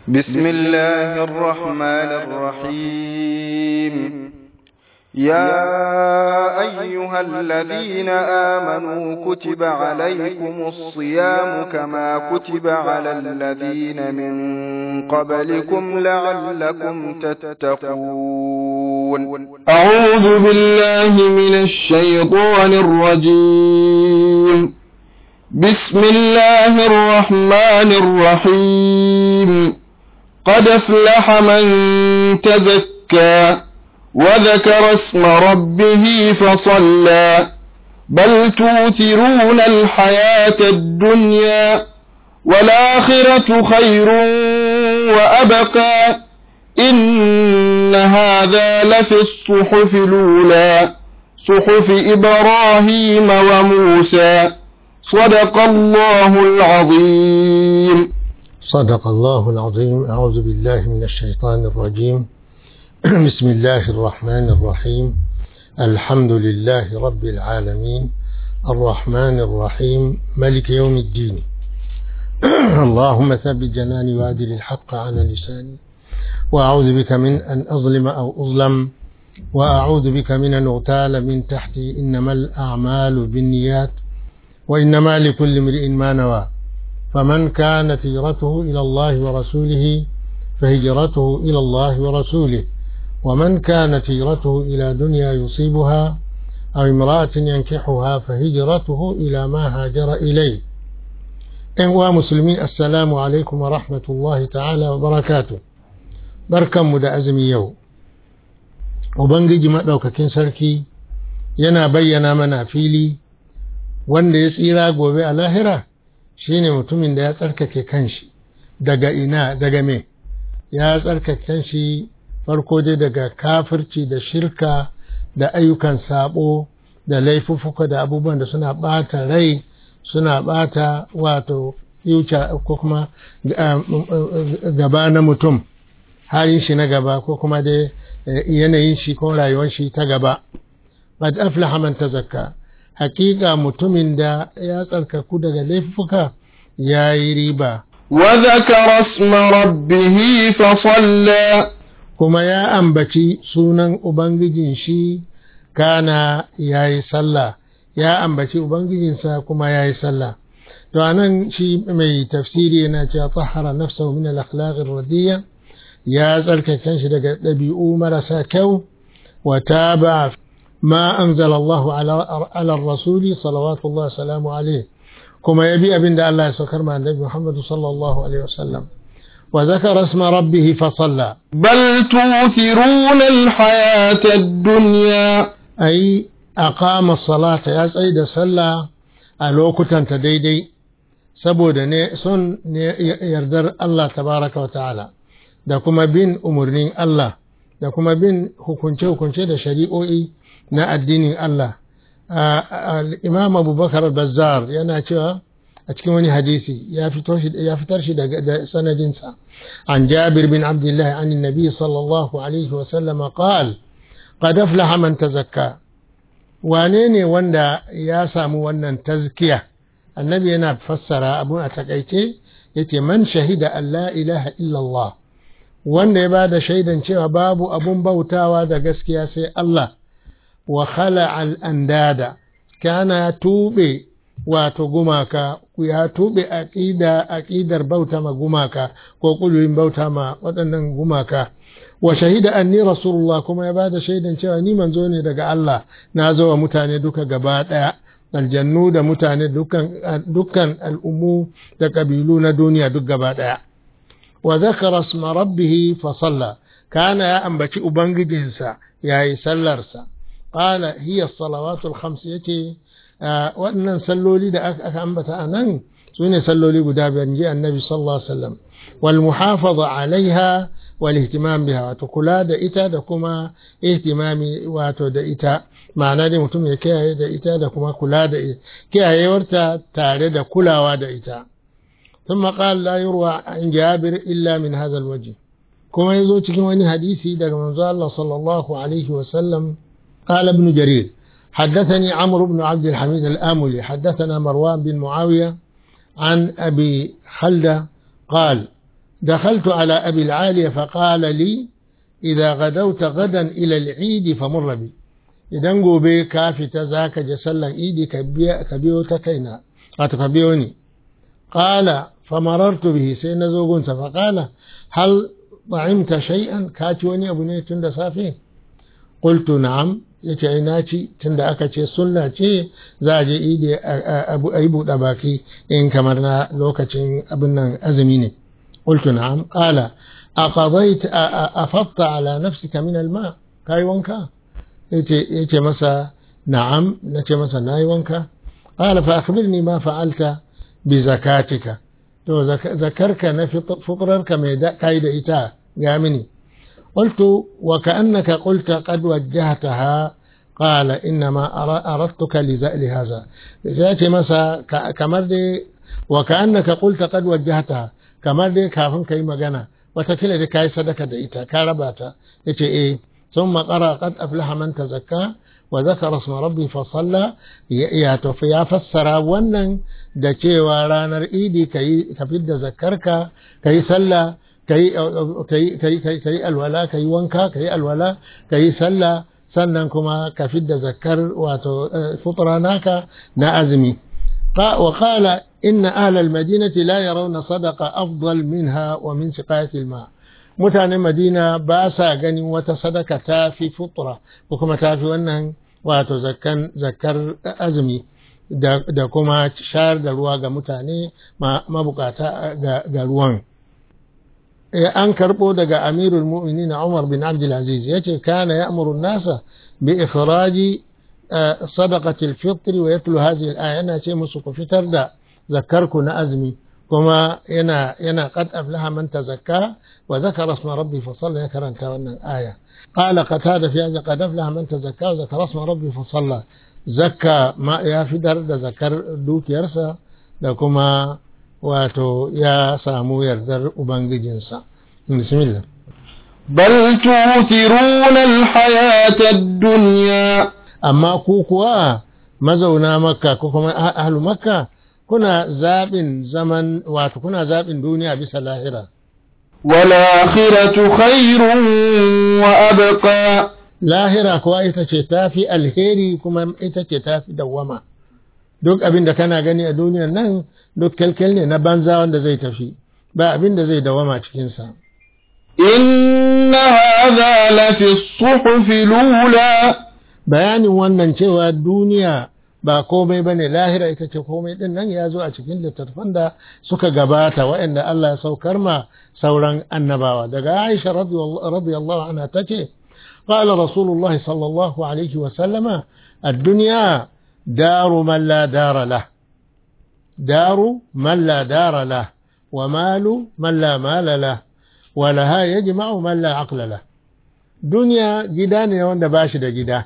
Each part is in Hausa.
بسم الله الرحمن الرحيم يا أيها الذين آمنوا كتب عليكم الصيام كما كتب على الذين من قبلكم لعلكم تتقون أعوذ بالله من الشيطان الرجيم بسم الله الرحمن الرحيم قد افلح من تزكى وذكر اسم ربه فصلى بل توثرون الحياة الدنيا والآخرة خير وأبقى إن هذا لفي الصحف الأولى صحف إبراهيم وموسى صدق الله العظيم صدق الله العظيم أعوذ بالله من الشيطان الرجيم بسم الله الرحمن الرحيم الحمد لله رب العالمين الرحمن الرحيم ملك يوم الدين اللهم ثبت جناني وأدل الحق على لساني وأعوذ بك من أن أظلم أو أظلم وأعوذ بك من أن أغتال من تحتي إنما الأعمال بالنيات وإنما لكل امرئ ما نوى فمن كانت هجرته إلى الله ورسوله فهجرته إلى الله ورسوله ومن كانت هجرته إلى دنيا يصيبها أو امرأة ينكحها فهجرته إلى ما هاجر إليه إخوة مسلمين السلام عليكم ورحمة الله تعالى وبركاته بركة مدى أزمي يوم Ubangiji maɗaukakin sarki yana bayyana mana fili wanda ya tsira gobe a lahira shine mutumin da ya tsarkake kanshi daga ina daga me ya tsarkake kanshi farko dai daga kafirci da shirka da ayyukan sabo da laifuffuka da abubuwan da suna ɓata rai suna ɓata wato future ko kuma gaba na mutum halin shi na gaba ko kuma dai yanayin shi ko rayuwar shi ta gaba qad aflaha man tazakka hakika mutumin da ya tsarkaku daga laifuka ya yi riba wa zakara isma rabbih fa salla kuma ya ambaci sunan ubangijin shi kana ya yi sallah ya ambaci ubangijinsa kuma ya yi sallah to anan shi mai tafsiri yana cewa tahara nafsahu min al-akhlaq ar-radiyya ya tsarkake shi daga ɗabi'u marasa kyau wa taba ma anzala Allahu ala rasuli salawatu Allah salamu alaihi kuma ya bi abin da Allah ya saukar ma annabi Muhammad sallallahu alaihi wasallam wa zakara isma rabbih fa salla bal tu'thiruna al-hayata ad-dunya ai aqama salata ya tsaye da sallah a lokutan ta daidai saboda ne son ne yardar Allah tabaraka wa ta'ala da kuma bin umarnin Allah da kuma bin hukunce-hukunce da shari'o'i na addinin Allah. Imam Abubakar Bazzar yana cewa a cikin wani hadisi ya fitar shi da sanadinsa an Jabir bin Abdullah an Nabi sallallahu alaihi wa sallam qal qad aflaha man tazakka wane ne wanda ya samu wannan tazkiya annabi yana fassara abun a takaice yace man shahida an la ilaha illallah wanda ya ba da shaidan cewa babu abun bautawa da gaskiya sai Allah wa khala al'andada kana tube wato gumaka ya tube aqida aqidar bauta ma gumaka ko kulurin bauta ma waɗannan gumaka wa shahida anni rasulullah kuma ya ba da shaidan cewa ni manzo ne daga Allah na zo wa mutane duka gaba ɗaya aljannu da mutane dukkan al'ummu da ƙabilu na duniya duk gaba ɗaya وذكر اسم ربه فصلى كان يا أنبتي أبنجدنسا يا سلرسا قال هي الصلوات الخمس يتي آه وأن سلوا لي أك أنبت أنن سوني سلوا لي قداب جاء النبي صلى الله عليه وسلم والمحافظة عليها والاهتمام بها وتكلا دا إتا دا كما اهتمامي واتو دا إتا معنى دي متم يكيا دا إتا دا كما كلا دا إتا كيا يورتا تاري دا كلا دا إتا ثم قال لا يروى عن جابر إلا من هذا الوجه كما يزو cikin wani hadisi daga manzo Allah sallallahu alaihi wasallam قال ابن جرير حدثني عمرو بن عبد الحميد الآملي حدثنا مروان بن معاوية عن أبي خلدة قال دخلت على أبي العالية فقال لي إذا غدوت غدا إلى العيد فمر بي idan gobe ka fita za ka je sallan idi ka biyo ta kaina wato ka biyo ni qala famarartu bihi sai na zo gunsa fa qala hal ta'imta shay'an ka ci wani abu ne tun da safe qultu na'am yace ai na ci tunda aka ce sunna ce za a je idi a yi buɗe baki in kamar na lokacin abin nan azumi ne qultu na'am qala aqadayta afadta ala nafsika min alma kai wanka yace masa na'am nace masa nayi wanka qala fa akhbirni ma fa'alta bi zakatika to zakarka na fitrarka mai kai da ita ga mini قلت وكأنك قلت قد وجهتها قال إنما أردتك لهذا سيأتي مسا كمر دي وكأنك قلت قد وجهتها كمر دي كافن كي مغانا وتكلا دي كاي صدقة ديتا كارباتا يتي إيه ثم قرأ قد أفلح من تزكى وذكر اسم ربي فصلى يا يا فسر ونن da cewa ranar idi ka fidda zakarka ka yi sallah ka yi alwala ka yi wanka ka yi alwala ka yi sallah sannan kuma ka fidda zakar wato futura naka na azumi wa qala inna ahla almadinati la yarawna sadaqa afdal minha wa min siqayati alma mutanen madina ba sa ganin wata sadaka ta fi futura ko kuma ta fi wannan wato zakkan zakar azumi da kuma shayar da ruwa ga mutane mabukata ga ruwan an karɓo daga amirul mu'minin Umar bin Abdulaziz ya ce kana ya amuru nasa bi ikhraji sadaqati al-fitr wa yatlu hadhihi al-aya yana ce musu ku fitar da zakarku na azumi kuma yana yana qad aflaha man tazakka wa zakara isma rabbi fa salla ya karanta wannan aya qala qatada fi hadha qad aflaha man tazakka wa zakara isma rabbi fa salla zakka ma ya fitar da zakar dukiyarsa da kuma wato ya samu yardar Ubangijinsa. Bismillah. بل تؤثرون الحياة الدنيا Amma ku kuwa mazauna Makka ko kuma ahlu Makka kuna zaɓin zaman wato kuna zaɓin duniya bisa lahira. والآخرة خير وأبقى Lahira kuwa ita ce tafi alheri kuma ita ce tafi dawwama. Duk abin da kana gani a duniyar nan duk kyalkyal ne na banza wanda zai tafi ba abin da zai dawama cikinsa. إن هذا لفي الصحف الأولى Bayanin wannan cewa duniya ba komai ba ne lahira ita ce komai ɗin nan ya zo a cikin littattafan da suka gabata waɗanda Allah ya saukar ma sauran annabawa. Daga Aisha radiyallahu anha ta ce, قال رسول الله صلى الله عليه وسلم الدنيا دار من لا دار له دار من لا دار له ومال من لا مال له ولها يجمع من لا عقل له دنيا gida ne wanda ba shi da gida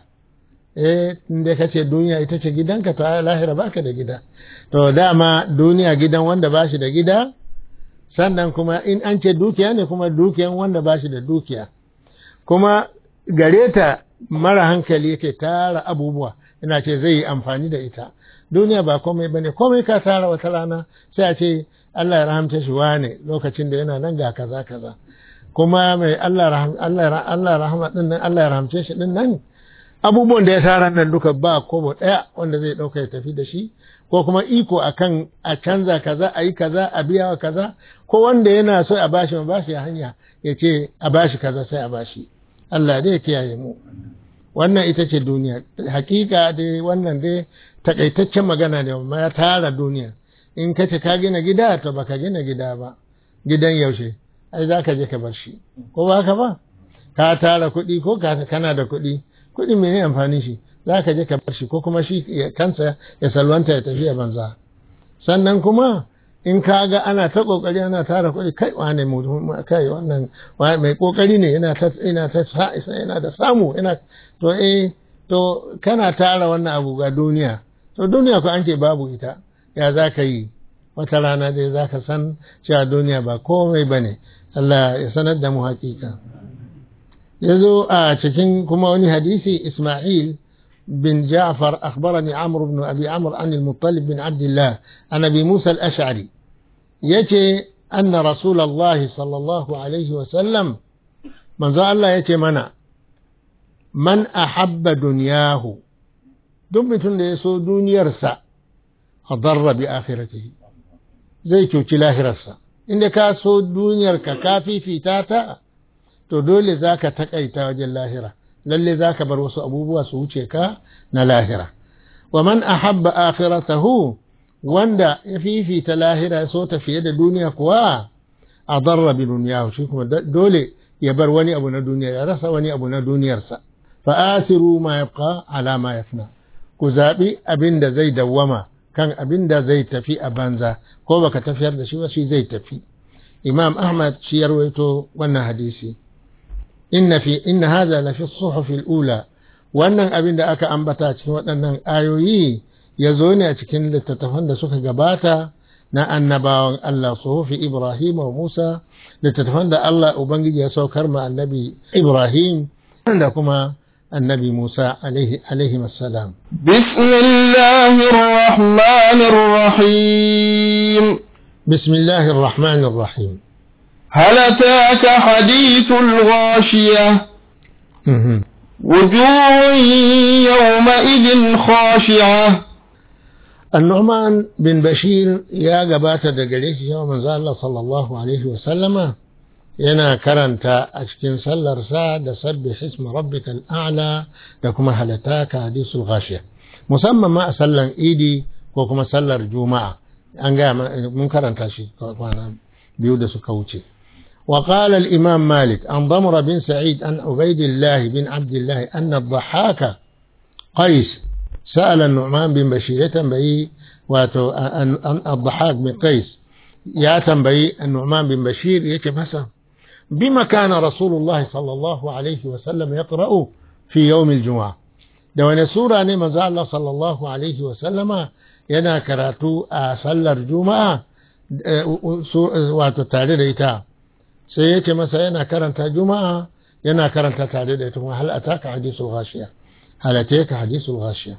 eh inda ka ce duniya ita ce gidanka ta lahira baka da gida to dama duniya gidan wanda ba shi da gida sannan kuma in an ce dukiya ne kuma dukiyan wanda ba shi da dukiya kuma gare ta mara hankali yake tara abubuwa ina ce zai yi amfani da ita duniya ba komai bane komai ka tara wata rana sai a ce Allah ya rahamta shi wane lokacin da yana nan ga kaza kaza kuma mai Allah raham Allah Allah rahama din nan Allah ya rahamce shi din nan abubuwan da ya tara nan duka ba kobo daya wanda zai dauka ya tafi da shi ko kuma iko akan a canza kaza a yi kaza a biya wa kaza ko wanda yana so a bashi ma bashi hanya ya ce a bashi kaza sai a bashi Allah dai ya kiyaye mu wannan ita ce duniya hakika dai wannan dai takaitaccen magana ne amma ya tara duniya in ka ce ka gina gida to baka gina gida ba gidan yaushe ai za ka je ka bar shi ko ba ka ba ka tara kuɗi ko ka kana da kuɗi kuɗi mene amfani shi za ka je ka bar shi ko kuma shi kansa ya salwanta ya tafi a banza sannan kuma in ka ga ana ta kokari ana tara kuɗi kai wane kai wannan mai kokari ne yana ta yana ta yana da samu yana to eh to kana tara wannan abu ga duniya to duniya ko an ce babu ita ya za ka yi wata rana dai za ka san cewa duniya ba komai ba ne Allah ya sanar da mu hakika ya zo a cikin kuma wani hadisi Ismail بن جعفر أخبرني عمرو بن أبي عمرو عن المطلب بن عبد الله عن أبي موسى الأشعري يجي anna rasulullahi sallallahu alaihi wasallam manzo Allah ya ce mana man ahabba duniyahu duk mutum da ya so duniyarsa a darra bi akhiratihi zai cuci lahirarsa inda ka so duniyarka ka fifita ta to dole za ka taƙaita wajen lahira lalle za ka bar wasu abubuwa su wuce ka na lahira wa man ahabba akhiratahu wanda ya fifita lahira ya so ta fiye da duniya kuwa a darra bi duniyahu shi kuma dole ya bar wani abu na duniya ya rasa wani abu na duniyarsa fa asiru ma yabqa ala ma yafna ku zabi abin da zai dawwama kan abin da zai tafi a banza ko baka tafiyar da shi ba shi zai tafi imam ahmad shi ya rawaito wannan hadisi inna fi inna hadha la fi suhuf al-ula wannan abin da aka ambata cikin waɗannan ayoyi ya zo ne a cikin littattafan da suka gabata na annabawan Allah suhufi Ibrahim wa Musa littattafan da Allah Ubangiji ya saukar ma annabi Ibrahim da kuma النبي موسى عليه عليهم السلام بسم الله الرحمن الرحيم بسم الله الرحمن الرحيم هل أتاك حديث الغاشية مهم. وجوه يومئذ خاشعة النعمان بن بشير يا قبات دقليش يوم الله صلى الله عليه وسلم yana karanta a cikin sallarsa da sabbi hisma rabbika al'ala da kuma halataka hadisul ghashiya musamman ma a sallan idi ko kuma sallar juma'a an ga mun karanta shi kwana biyu da suka wuce وقال الإمام مالك عن ضمر بن سعيد عن عبيد الله بن عبد الله أن الضحاك قيس سأل النعمان بن بشير تنبئي واتو أن الضحاك بن قيس يا تنبئي النعمان بن بشير يتمسى بما كان رسول الله صلى الله عليه وسلم يقرأ في يوم الجمعة da wani sura ne manzo Allah sallallahu alaihi wa sallama yana karatu a sallar juma'a wato tare da ita sai yake masa yana karanta juma'a yana karanta tare da ita kuma hal ataka hadisul ghashiya hal ataka hadisul ghashiya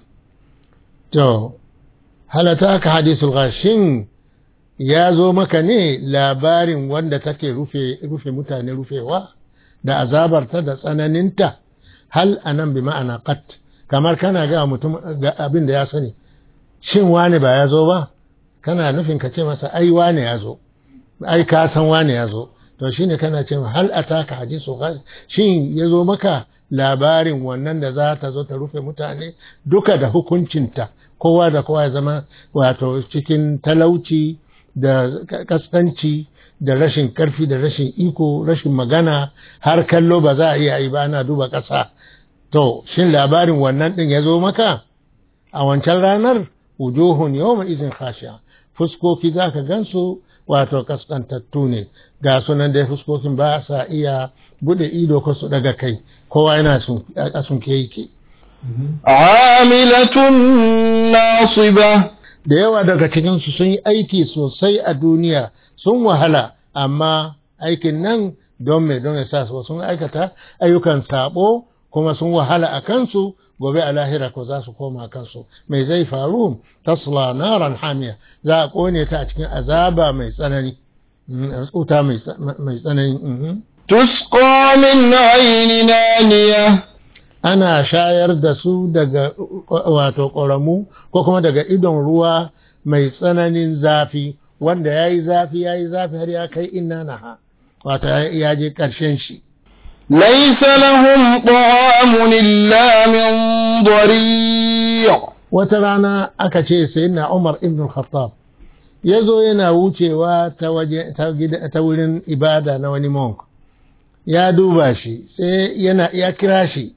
to hal ataka hadisul ghashin ya zo maka ne labarin wanda take rufe rufe mutane rufewa da azabarta da tsananinta hal anan bi ma'ana qat kamar kana ga mutum ga abin da ya sani shin wane ba ya zo ba kana nufin ka ce masa ai wane ya zo ai ka san wane ya zo to shine kana ce hal ataka hadisu shin ya zo maka labarin wannan da za ta zo ta rufe mutane duka da hukuncinta kowa da kowa ya zama wato cikin talauci da kaskanci da rashin karfi da rashin iko rashin magana har kallo ba za a iya yi ba ana duba ƙasa to shin labarin wannan ɗin ya zo maka a wancan ranar wujuhun yawma izin khashi'a fuskoki za ka gansu wato kaskantattu ne ga sunan dai fuskokin ba sa iya bude ido ko su daga kai kowa yana a sunke yake عاملة ناصبة da yawa daga cikinsu sun yi aiki sosai a duniya sun wahala amma aikin nan don mai don ya sa su sun aikata ayyukan sabo kuma sun wahala a kansu gobe a lahira ko za su koma kansu mai zai faru tasla naran hamiya za a kone ta a cikin azaba mai tsanani wuta mai tsanani تسقى من عين نانية ana shayar da su daga wato ƙoramu ko kuma daga idon ruwa mai tsananin zafi wanda ya yi zafi ya yi zafi har ya kai inna naha wato ya je ƙarshen shi ليس لهم طعام إلا من ضريع wata rana aka ce sai na umar ibn khattab ya zo yana wucewa ta waje ta gida ta wurin ibada na wani monk ya duba shi sai yana ya kira shi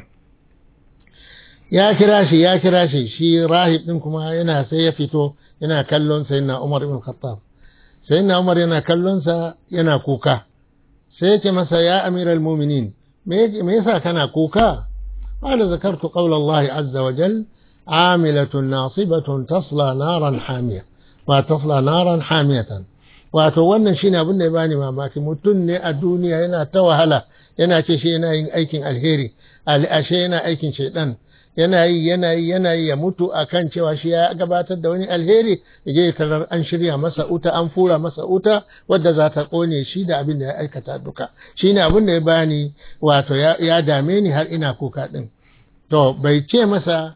ya kira shi ya kira shi shi rahib din kuma yana sai ya fito yana kallon sai na umar ibn khattab sai na umar yana kallon sa yana kuka sai ya ce masa ya amiral mu'minin me me yasa kana kuka قال ذكرت قول الله عز وجل عاملة ناصبة تصلى نارا حامية وتصلى نارا حامية wato wannan shine abin da ya bani mamaki mutum ne a duniya yana ta wahala yana ce shi yana yin aikin alheri ashe yana aikin shaidan yana yi yana yi yana yi ya mutu akan cewa shi ya gabatar da wani alheri ya je tarar an shirya masa uta an fura masa uta wadda za ta kone shi da abin da ya aikata duka shine abin da ya bani wato ya dame ni har ina kuka din to bai ce masa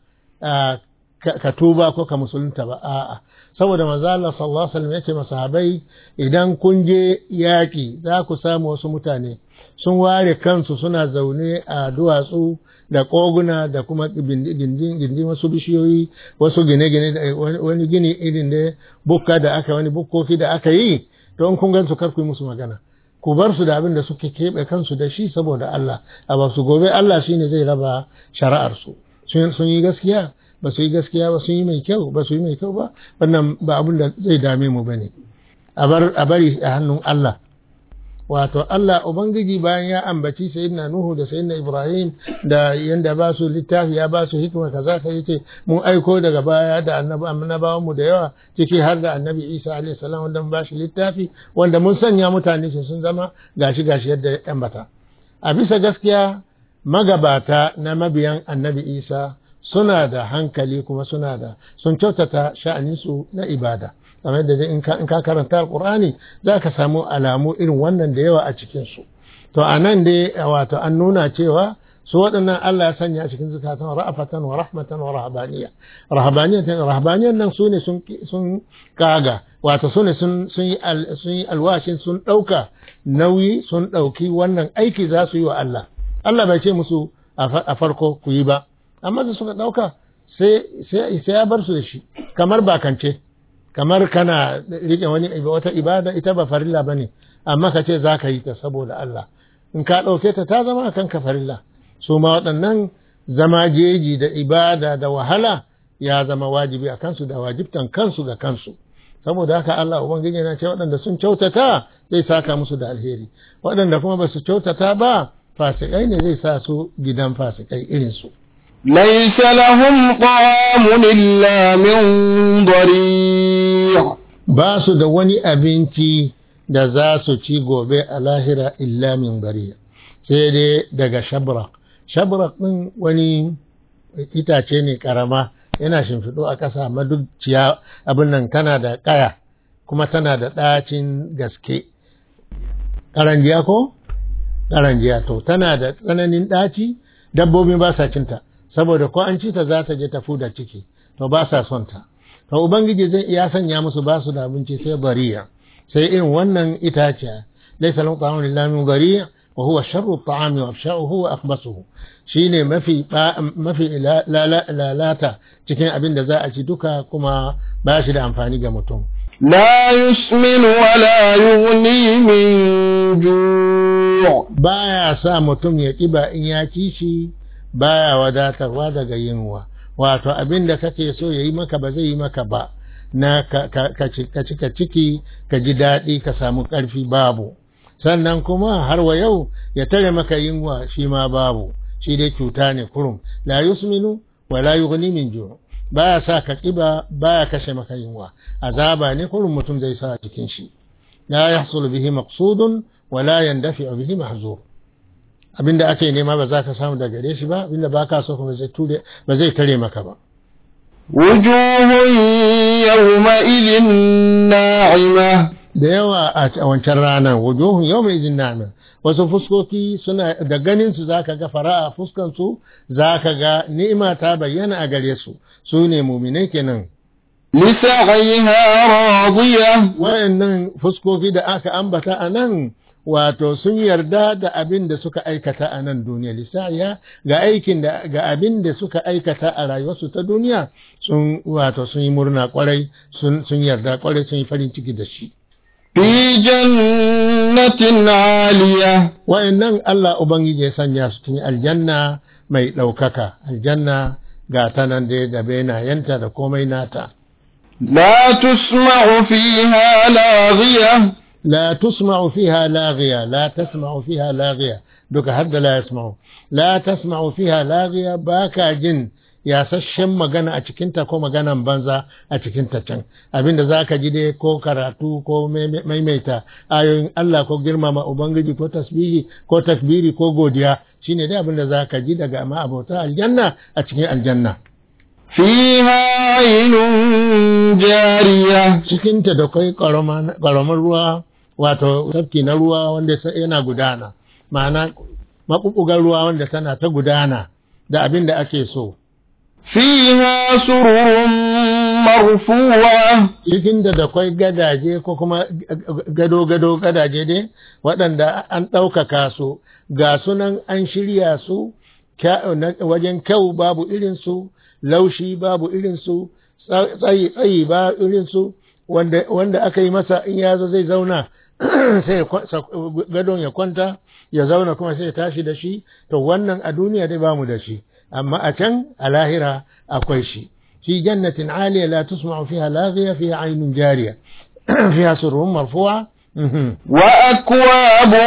ka tuba ko ka musulunta ba a'a saboda manzo Allah sallallahu alaihi wasallam yace masahabai idan kun je yaki za ku samu wasu mutane sun ware kansu suna zaune a duwatsu da koguna da kuma gindin wasu bishiyoyi wasu gine-gine da wani gini irin da bukka da aka wani bukkoki da aka yi to in kun gansu kar ku yi musu magana ku bar su da abin da suke keɓe kansu da shi saboda Allah a ba su gobe Allah shine zai raba shari'ar su sun yi gaskiya ba su yi gaskiya ba sun yi mai kyau ba su yi mai kyau ba wannan ba abin da zai dame mu bane a bari a hannun Allah wato Allah Ubangiji bayan ya ambaci sayyidina Nuhu da sayyidina Ibrahim da yanda ba su littafi ya ba su hikima kaza ka yace mun aiko daga baya da annabi annabawan mu da yawa ciki har da annabi Isa alaihi salam wanda mun ba shi littafi wanda mun sanya mutane su sun zama gashi gashi yadda ya ambata a bisa gaskiya magabata na mabiyan annabi Isa suna da hankali kuma suna da sun kyautata sha'aninsu na ibada kamar da in ka karanta alkur'ani za ka samu alamu irin wannan da yawa a cikinsu to a nan dai wato an nuna cewa su waɗannan Allah ya sanya a cikin zukatan ra'afatan wa rahmatan wa rahabaniya rahabaniya rahabaniyan nan su ne sun kaga wato su ne sun yi alwashin sun ɗauka nauyi sun ɗauki wannan aiki za su yi wa Allah Allah bai ce musu a farko ku yi ba amma da suka ɗauka sai ya bar su da shi kamar bakance kamar kana rike wani wata ibada ita ba farilla bane amma ka ce za ka yi ta saboda Allah in ka ɗauke ta ta zama kan ka farilla su ma waɗannan zama jeji da ibada da wahala ya zama wajibi a kansu da wajibtan kansu ga kansu saboda haka Allah ubangiji yana ce waɗanda sun kyautata zai saka musu da alheri waɗanda kuma ba su kyautata ba fasikai ne zai sa su gidan fasikai irin su ليس لهم طعام إلا من ضريع ba su da wani abinci da za su ci gobe a lahira illa min bariya sai dai daga shabrak shabrak ɗin wani itace ne karama yana shimfiɗo a ƙasa amma duk ciya abin nan tana da ƙaya kuma tana da ɗacin gaske ƙaranjiya ko ƙaranjiya to tana da tsananin ɗaci dabbobi ba sa cinta saboda ko an ci ta za ta je ta fuda ciki to ba sa son ta to ubangiji zai iya sanya musu ba su da abinci sai bariya sai irin wannan itaciya laysa lahu ta'amun illa min bariya wa huwa sharru at-ta'ami wa afsha'uhu wa akhbasuhu shine mafi mafi lalata cikin abin da za a ci duka kuma ba shi da amfani ga mutum لا يسمن ولا يغني من جوع baya sa mutum ya kiba in ya ci shi baya wadatarwa daga yinwa wato abin da kake so ya yi maka ba zai yi maka ba na ka cika ciki ka ji daɗi ka samu ƙarfi babu sannan kuma har wa yau ya tare maka yinwa shi ma babu shi dai cuta ne kurum la yusminu wa la yughni min ju baya sa ka kiba baya kashe maka yinwa azaba ne kurum mutum zai sa cikin shi la yahsul bihi maqsudun wa la yandafi bihi mahzur abinda ake nema ba za ka samu daga gare shi ba abinda ba ka so kuma zai ture ba zai tare maka ba وجوه يومئذ ناعمة da yawa a wancan ranar wujuhun yau mai izin na'ima wasu fuskoki suna da ganin su zaka ga fara'a fuskan su zaka ga ni'ima ta bayyana a gare su su ne muminai kenan لسعيها راضية wayannan fuskoki da aka ambata a nan wato sun yarda da abin da suka aikata a nan duniya lisaya ga aikin da ga abin da suka aikata a rayuwarsu ta duniya sun wato sun yi murna kwarai sun sun yarda kwarai sun yi farin ciki da shi في جنة عالية wayannan Allah ubangiji ya sanya su cikin aljanna mai ɗaukaka aljanna ga ta nan dai da benayenta da komai nata لا تسمع فيها لاغية لا تسمع فيها لاغية لا تسمع فيها لاغية دوك هذا لا يسمع لا تسمع فيها لاغية باكا جن yasasshen magana a cikinta ko maganan banza a cikinta can abinda za ka ji dai ko karatu ko maimaita ayoyin Allah ko girmama Ubangiji ko tasbihi ko takbiri ko godiya shine dai abinda za ka ji daga ma'abota aljanna a cikin aljanna فيها عين جارية cikinta da kai ƙaramin ruwa wato tafki na ruwa wanda yana gudana ma'ana maɓuɓɓugar ruwa wanda tana ta gudana da abin da ake so فيها سرر مرفوعة cikin da da kwai gadaje ko kuma gado-gado gadaje dai waɗanda an ɗaukaka su ga sunan an shirya su wajen kyau babu irinsu laushi babu irinsu tsayi tsayi ba irinsu wanda aka yi masa in ya zo zai zauna sai gadon ya kwanta ya zauna kuma sai ya tashi da shi to wannan a duniya dai bamu da shi amma a can a lahira akwai shi في جنة عالية لا تسمع فيها لاغية فيها عين جارية فيها سرور مرفوعة وأكواب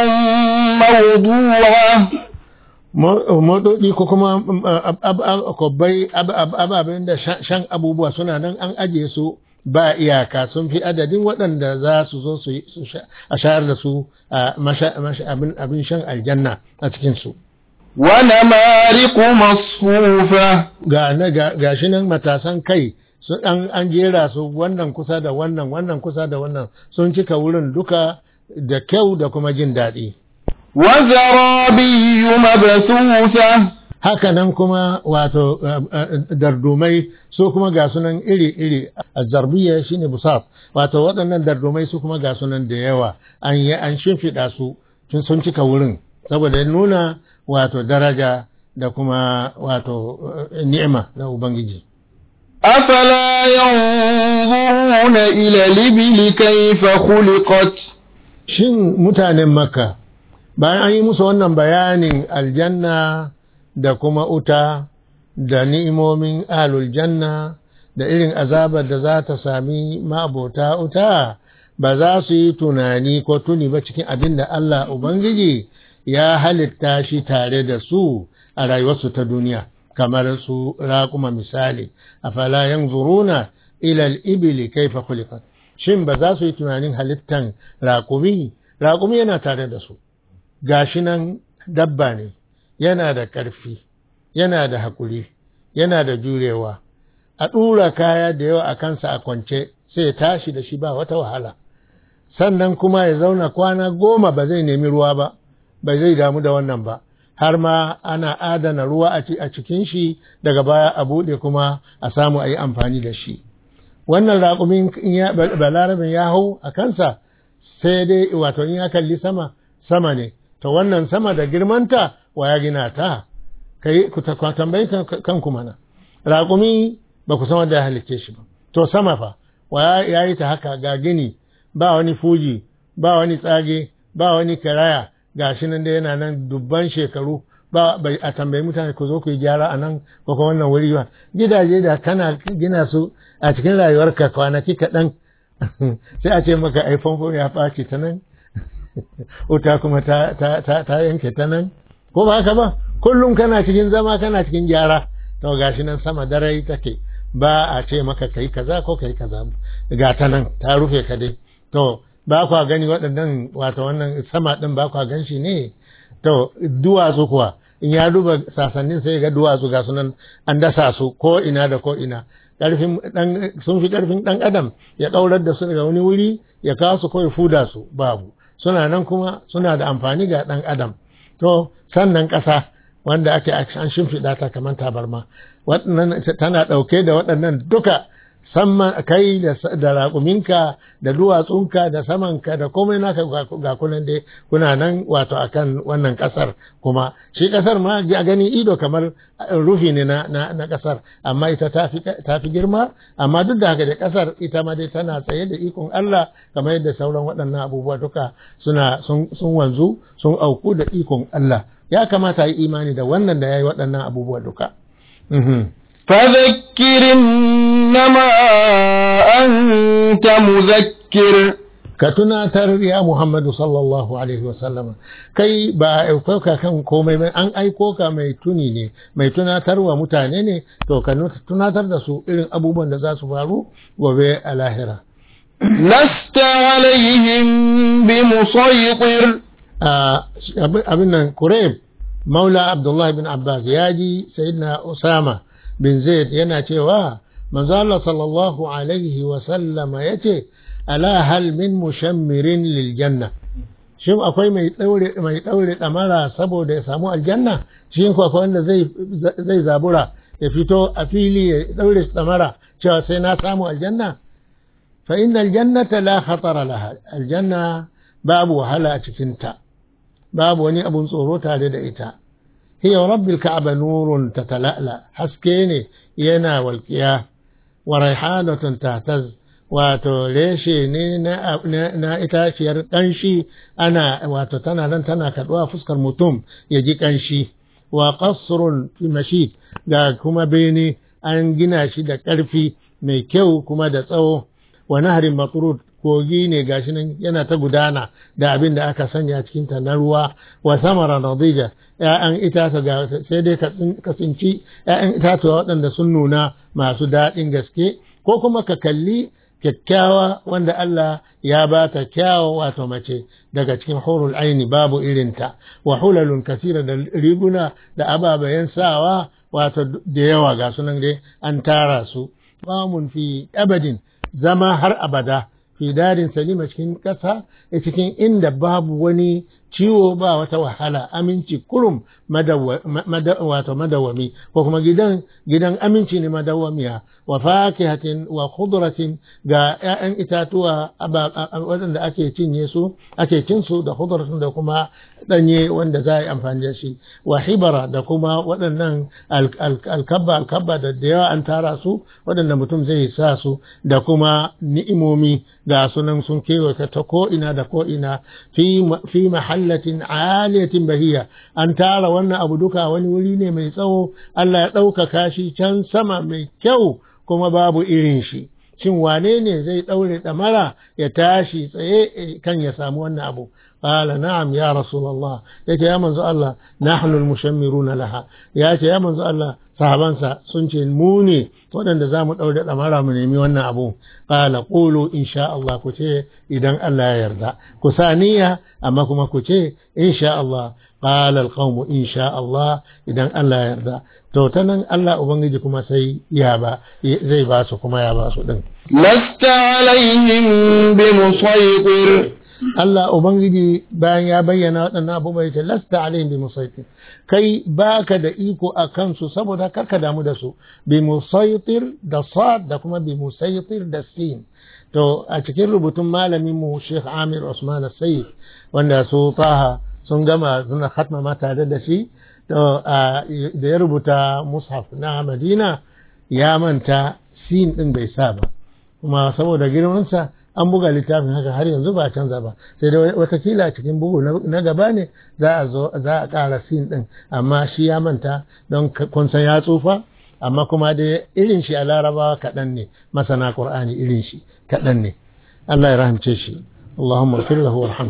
موضوعة moɗoɗi ko kuma kwabbai ababen da shan abubuwa suna nan an ajiye su ba iyaka sun fi adadin waɗanda za su zo su a shayar da su abin shan aljanna a cikinsu. ونمارق مصفوفة ga shi nan matasan kai sun an an jera su wannan kusa da wannan wannan kusa da wannan sun cika wurin duka da kyau da kuma jin daɗi وزرابي مبثوثة haka nan kuma wato dardumai su kuma ga sunan iri-iri zarbiya shine busaf wato waɗannan dardumai su kuma ga sunan da yawa an yi an shimfiɗa su sun cika wurin saboda nuna wato daraja da kuma wato ni'ima na Ubangiji. أفلا ينظرون إلى الإبل كيف خلقت Shin mutanen Makka, bayan an yi musu wannan bayanin aljanna da kuma uta da ni'imomin ahlul janna da irin azabar da za ta sami ma'abota uta, ba za su yi tunani ko tuni ba cikin abin da Allah Ubangiji ya halitta shi tare da su a rayuwarsu ta duniya kamar su raƙuma misali a falayen zuruna ilal ibili kaifa khuliqat shin ba za su yi tunanin halittan raƙumi raƙumi yana tare da su gashi nan dabba ne yana da ƙarfi yana da haƙuri yana da jurewa a ɗura kaya da yawa a kansa a kwance sai tashi da shi ba wata wahala sannan kuma ya zauna kwana goma ba zai nemi ruwa ba bai zai damu da wannan ba har ma ana adana ruwa a cikin shi daga baya a buɗe kuma a samu a yi amfani da shi wannan raƙumin balarabin ya hau a kansa sai dai wato in ya kalli sama sama ne to wannan sama da girmanta wa ya gina ta kai ku tambayi kanku mana raƙumi ba ku san wanda ya halicce shi ba to sama fa wa ya yi ta haka ga gini ba wani fuji ba wani tsage ba wani karaya ga shi nan da yana nan dubban shekaru ba bai a tambayi mutane ku zo ku yi gyara a nan ko kuma wannan wuri ba gidaje da kana gina su a cikin rayuwarka kwanaki kaɗan sai a ce maka ai famfo ya ɓaci ta nan wuta kuma ta, ta, yanke ta nan ko ba haka ba kullum kana cikin zama kana cikin gyara to gashi nan sama dare take ba a ce maka kai kaza ko kai kaza ga ta nan ta rufe ka dai to ba kwa gani waɗannan wato wannan sama ɗin ba kwa gan shi ne to duwatsu kuwa in ya duba sasannin sai ga duwatsu ga sunan an dasa su ko ina da ko ina ƙarfin ɗan sun fi ƙarfin ɗan adam ya ɗaurar da su daga wani wuri ya kawo su ko ya fuda su babu suna nan kuma suna da amfani ga ɗan adam to sannan ƙasa wanda ake an shimfiɗa ta kamar tabarma waɗannan tana ɗauke da waɗannan duka samman kai da raƙuminka da duwatsunka da samanka da komai naka ga kunan dai kuna nan wato akan wannan ƙasar kuma shi ƙasar ma a gani ido kamar rufi ne na, na, ƙasar amma ita ta fi girma amma duk da haka da ƙasar ita ma dai tana tsaye da ikon Allah kamar yadda sauran waɗannan abubuwa duka suna sun, wanzu sun auku da ikon Allah ya kamata yi imani da wannan da ya yi waɗannan abubuwa duka. فذكر إنما أنت مذكر ka tunatar ya Muhammadu sallallahu alaihi wasallama kai ba a aiko ka kan komai ba an aiko ka mai tuni ne mai tunatarwa mutane ne to ka tunatar da su irin abubuwan da za su faru gobe a lahira لست عليهم بمسيطر abin nan Kureb Maula Abdullahi bin Abbas ya ji Sayyidina Usama bin Zaid yana cewa manzo Allah sallallahu alaihi wa sallama yace ala hal min mushammirin lil janna shin akwai mai daure mai daure damara saboda ya samu aljanna shin ko akwai wanda zai zai zabura ya fito a fili ya daure damara cewa sai na samu aljanna fa innal jannata la khatara laha aljanna babu wahala a cikin ta babu wani abun tsoro tare da ita hiya rabbil ka'aba nurun tatala'la haske ne yana walƙiya wa raihanatun tataz wato reshe ne na itaciyar ƙanshi ana wato tana nan tana kaɗuwa fuskar mutum ya ji ƙanshi wa qasrun fi mashid ga kuma bene an gina shi da ƙarfi mai kyau kuma da tsawo wa nahrin matrud kogi ne gashi nan yana ta gudana da abin da aka sanya cikin ta na ruwa wa samara nadija ya'yan itata ga sai dai ka tsinci ya'yan itatuwa waɗanda sun nuna masu daɗin gaske ko kuma ka kalli kyakkyawa wanda Allah ya ba ta kyawo wato mace daga cikin hurul aini babu irinta wa hulalun kasira da riguna da ababayen sawa wato da yawa ga sunan dai an tara su mun fi abadin zama har abada fi darin salima cikin ƙasa cikin inda babu wani ciwo ba wata wahala aminci kurum wato madawami ko kuma gidan gidan aminci ne madawamiya wa fakihatin wa khudratin ga 'ya'yan itatuwa waɗanda ake cinye su ake cin su da khudratin da kuma ɗanye wanda za a yi amfani da shi wa hibara da kuma waɗannan alkabba alkabba da da yawa an tara su waɗanda mutum zai sa su da kuma ni'imomi ga sunan sun kewaye ta ko ina da ko ina fi mahallatin aliyatin bahiya an tara wannan abu duka wani wuri ne mai tsawo Allah ya ɗaukaka shi can sama mai kyau kuma babu irin shi shin wane ne zai ɗaure ɗamara ya tashi tsaye kan ya samu wannan abu قال نعم يا رسول الله يا يا منزو الله نحن المشمرون لها يا يا منزو الله sahabansa sun ce mu ne waɗanda za mu ɗaure ɗamara mu nemi wannan abu ƙala ƙulu insha Allah ku ce idan Allah ya yarda ku sa niyya amma kuma ku ce insha Allah ƙala alƙawmu insha Allah idan Allah ya yarda to ta nan Allah Ubangiji kuma sai ya ba zai ba su kuma ya ba su ɗin. Lasta alaihim bi musaitir Allah Ubangiji bayan ya bayyana waɗannan abubuwa ce lasta alaihim bi musaitir kai baka da iko a kansu saboda karka damu da su bi musaitir da sad da kuma bi musaitir da sin to a cikin rubutun malamin mu Sheikh Amir Usman Sayyid wanda su taha sun gama suna khatma ma tare da shi to da ya rubuta mushaf na Madina ya manta sin din bai sa ba kuma saboda girmansa an buga littafin haka har yanzu ba canza ba sai dai watakila cikin bugu na gaba ne za a zo za a ƙara sin din amma shi ya manta don kun san ya tsufa amma kuma dai irin shi a larabawa kaɗan ne masana qur'ani irin shi kaɗan ne Allah ya rahamce shi Allahumma ighfir lahu warham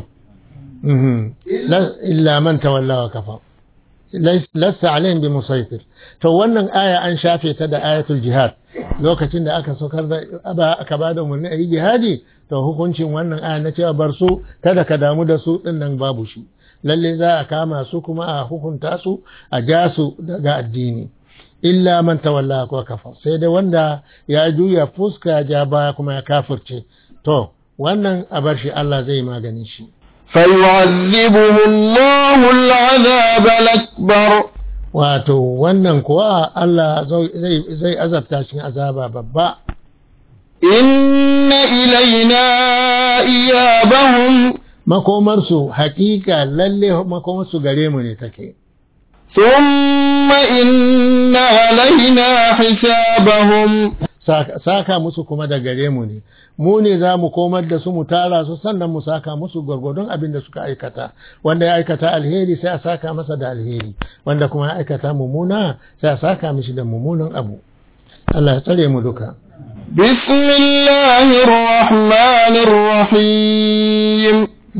illa man tawalla wa kafa lasta alaihim bi musaitir to wannan aya an shafe ta da ayatul jihad lokacin da aka saukar da aka bada umarni a yi jihadi to hukuncin wannan aya na cewa bar su kada ka damu da su din nan babu shi lalle za a kama su kuma a hukunta su a ja su daga addini illa man tawalla ko kafa sai dai wanda ya juya fuska ja baya kuma ya kafirce to wannan a bar shi Allah zai magani shi فيعذبه الله العذاب الأكبر wato wannan kuwa Allah zai azabta shi azaba babba inna ilaina iyabahum makomarsu hakika lalle makomarsu gare mu ne take thumma inna alaina hisabahum saka musu kuma da gare mu ne mu ne za mu komar da su mu tara su sannan mu saka musu gwargwadon abin da suka aikata wanda ya aikata alheri sai a saka masa da alheri wanda kuma ya aikata mummuna sai a saka mishi da mummunan abu Allah ya tsare mu duka بسم الله الرحمن الرحيم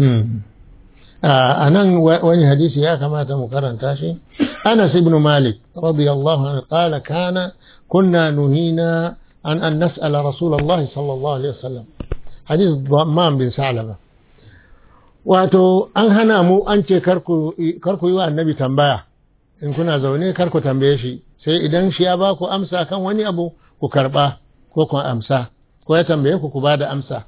a nan wani hadisi ya kamata mu karanta shi Anas ibn Malik radiyallahu anhu qala kana kunna nuhina an an nas'ala Rasulullah sallallahu alaihi wasallam hadis Dhamman bin Salama wato an hana mu an ce karku karku yi wa annabi tambaya in kuna zaune karku tambaye shi sai idan shi ya ba ku amsa kan wani abu ku karba ko ku amsa ko ya tambaye ku ku ba da amsa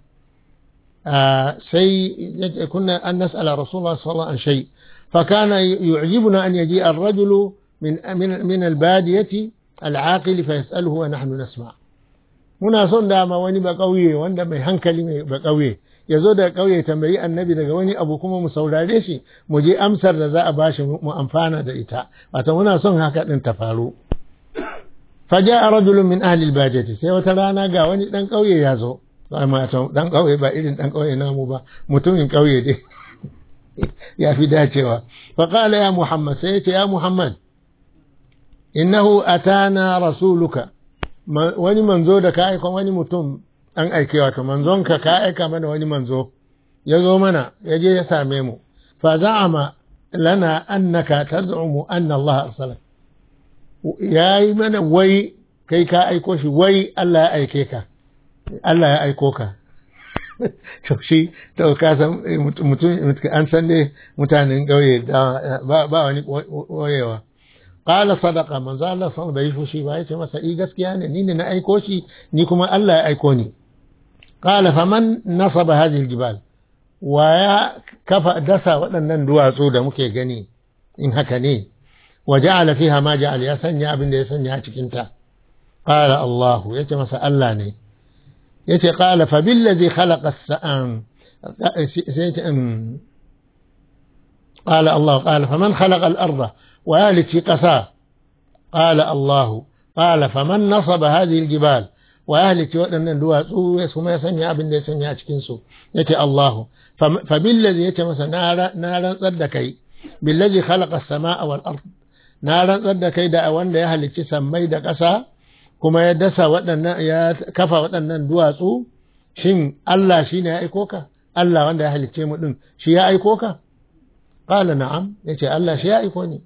سي كنا أن نسأل رسول الله صلى الله عليه وسلم عن شيء فكان يعجبنا أن يجيء الرجل من من من البادية العاقل فيسأله ونحن نسمع muna son dama wani ba ƙauye wanda mai hankali mai ba ƙauye ya zo daga ƙauye tambayi annabi daga wani abu kuma mu saurare shi mu je amsar da za a bashi mu amfana da ita wato muna son haka din ta faru faja rajulun min ahli albadiyati sai wata rana ga wani dan ƙauye ya zo matan dan ƙauye ba irin dan ƙauye namu ba mutumin ƙauye dai ya fi dacewa fa qala ya muhammad sai ya ce ya muhammad innahu atana rasuluka wani manzo da ka aika wani mutum an aike wato manzonka ka aika mana wani manzo ya zo mana ya je ya same mu fa za'ama lana annaka taz'umu anna Allah arsalak yayi mana wai kai ka aiko shi wai Allah ya aike ka Allah ya aiko ka to shi to ka san mutum an san dai mutanen ƙauye ba wani wayewa qala sadaqa manzo Allah san bai fushi ba yace masa i gaskiya ne ni ne na aiko shi ni kuma Allah ya aiko ni qala faman nasaba hadhihi aljibal wa ya kafa dasa waɗannan duwatsu da muke gani in haka ne wa ja'ala fiha ma ja'al ya sanya abin da ya sanya a cikin ta qala Allah yace masa Allah ne yace qala fa billazi khalaqa as-sa'an قال الله قال فمن خلق الأرض ويالك في قساء قال الله قال فمن نصب هذه الجبال ويهلك وأن دواتsu kuma ya sanya abin da ya sanya a cikin su yace Allahu fa billazi yace masa na rantsar da kai billazi khalaqa as-samaa wal ard na rantsar da kai da wanda ya halicci sammai da ƙasa kuma ya dasa waɗannan ya kafa waɗannan duwatsu shin Allah shine ya aiko ka Allah wanda ya halicce mu din shi ya aiko ka qala na'am yace Allah shi ya aiko ni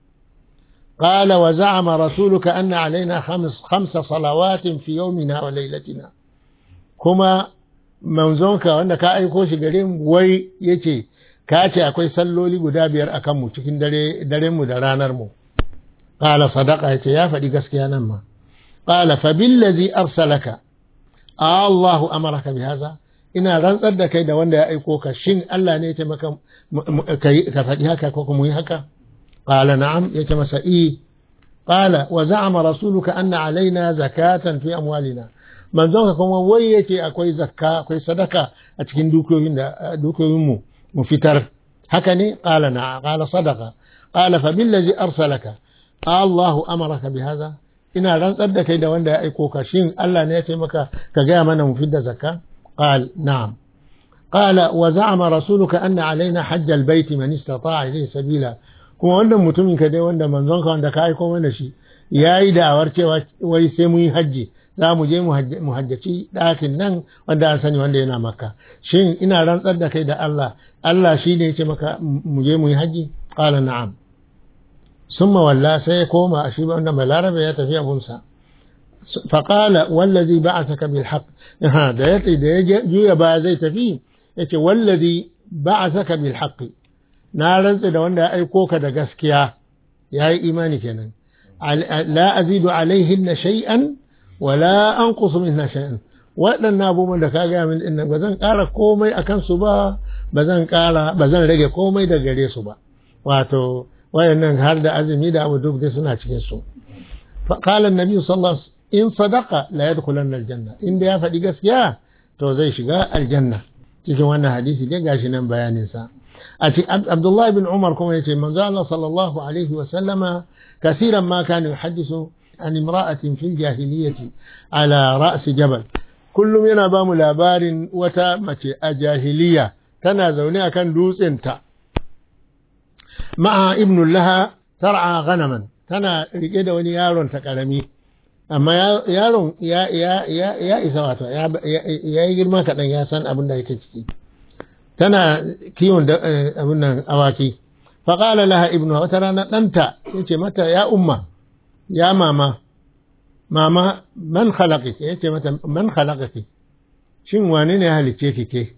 قال وزعم رسولك أن علينا خمس خمس صلوات في يومنا وليلتنا كما منزونك wanda ka aiko shi gare mu wai yace ka ce akwai salloli guda biyar akan mu cikin dare daren mu da ranar mu qala sadaqa yace ya faɗi gaskiya nan ma qala fa billazi arsalaka Allahu amaraka bi haza ina rantsar da kai da wanda ya aiko ka shin Allah ne ya ce maka ka faɗi haka ko kuma yi haka قال نعم يتمس إيه قال وزعم رسولك أن علينا زكاة في أموالنا من ذنك كما ويتي أكوي زكاة أكوي صدقة أتكين دوكوين دوكوين مو مفتر هكني قال نعم قال صدقة قال فبالذي أرسلك الله أمرك بهذا ina rantsar da kai da wanda ya aiko ka shin Allah ne ya ce maka ka gaya mana mu fidda zakka qal na'am qala wa za'ama rasuluka anna alaina hajj albayt man istata'a ilayhi sabila kuma wannan mutumin ka dai wanda manzon ka wanda ka aiko mana shi yayi da'awar cewa wai sai mu yi hajji za mu je mu hajjaci ɗakin nan wanda an sani wanda yana maka shin ina rantsar da kai da Allah Allah shi ne ya ce maka mu je mu yi hajji qala na'am summa walla sai ya koma a shi wanda balarabe ya tafi abunsa فقال والذي بعثك بالحق ها da yace da ya juya ba zai tafi yace wallazi ba'athaka bil haqq na rantsa da wanda ya aiko ka da gaskiya yayi imani kenan la azidu alaihin shay'an wala anqusu minha shay'an waɗannan abubuwan da ka gaya min din ba zan ƙara komai akan su ba ba zan ƙara ba zan rage komai da gare su ba wato wayannan har da azumi da abu duk dai suna cikin su فقال النبي صلى الله عليه وسلم in sadaka la yadkhulanna aljanna inda ya faɗi gaskiya to zai shiga aljanna cikin wannan hadisi dai gashi nan bayanin sa a cikin Abdullah ibn Umar kuma yace manzo Allah sallallahu alaihi wa sallama kasiran ma kana yuhaddisu an imra'atin fil jahiliyyati ala ra's jabal kullum yana ba mu labarin wata mace a jahiliya tana zaune akan dutsen ta ma'a ibn laha tar'a ghanaman tana rike da wani yaron ta karami amma yaron ya ya ya ya isa wato ya ya yi girma kaɗan ya san abin da yake ciki tana kiwon abin nan awaki faƙala laha ibnu wata rana ɗanta ya ce mata ya umma ya mama mama man khalaqi ya ce mata man khalaqaki shin wane ne ya halicce ki ke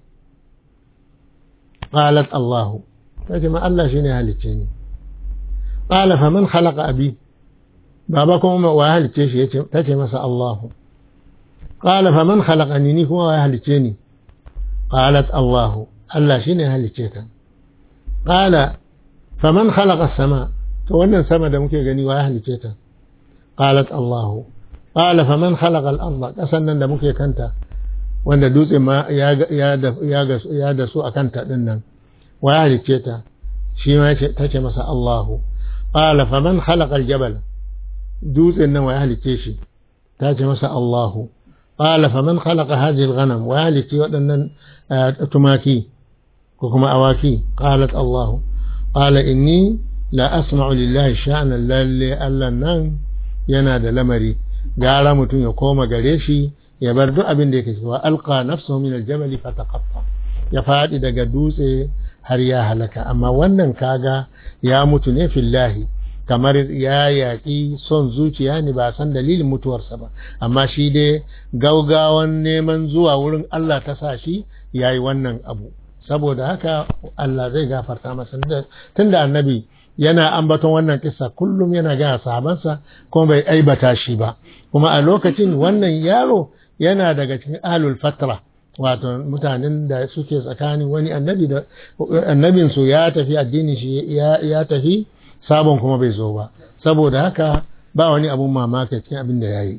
qalat Allah ta ce ma Allah shine ya halicce ni qala fa man khalaqa abi baba kuma wa halicce shi yace ta ce masa Allah qala fa man khalaqani ni kuma wa halicce ni qalat Allah Allah shine ya halicce ta qala fa man khalaqa as-sama to wannan sama da muke gani wa halicce ta qalat Allah qala fa man khalaqa al-ardh kasan nan da muke kanta wanda dutse ma ya da su a kanta ɗin nan wa ya halicce ta shi ma ta ce masa Allahu qala fa man khalaqa al-jabal dutsen nan wa ya halicce shi ta ce masa Allahu qala fa man khalaqa hadhihi al-ghanam wa ya halicce waɗannan tumaki ko kuma awaki qalat Allahu qala inni la asma'u lillahi sha'na lalle Allah nan yana da lamari gara mutum ya koma gare shi ya bar duk abin da yake cewa alqa nafsuhu min aljabal fataqatta ya fadi daga dutse har ya halaka amma wannan kaga ya mutu ne fillahi kamar ya yaƙi son zuciya ne ba san dalilin mutuwarsa ba amma shi dai gaugawan neman zuwa wurin Allah ta sa shi ya yi wannan abu saboda haka Allah zai gafarta masa tunda annabi yana ambaton wannan kissa kullum yana ga sahabansa kuma bai aibata shi ba kuma a lokacin wannan yaro yana daga cikin ahlul fatra wato mutanen da suke tsakanin wani annabi da annabin su ya tafi addinin shi ya tafi sabon kuma bai zo ba saboda haka ba wani abun mamaki cikin abin da yayi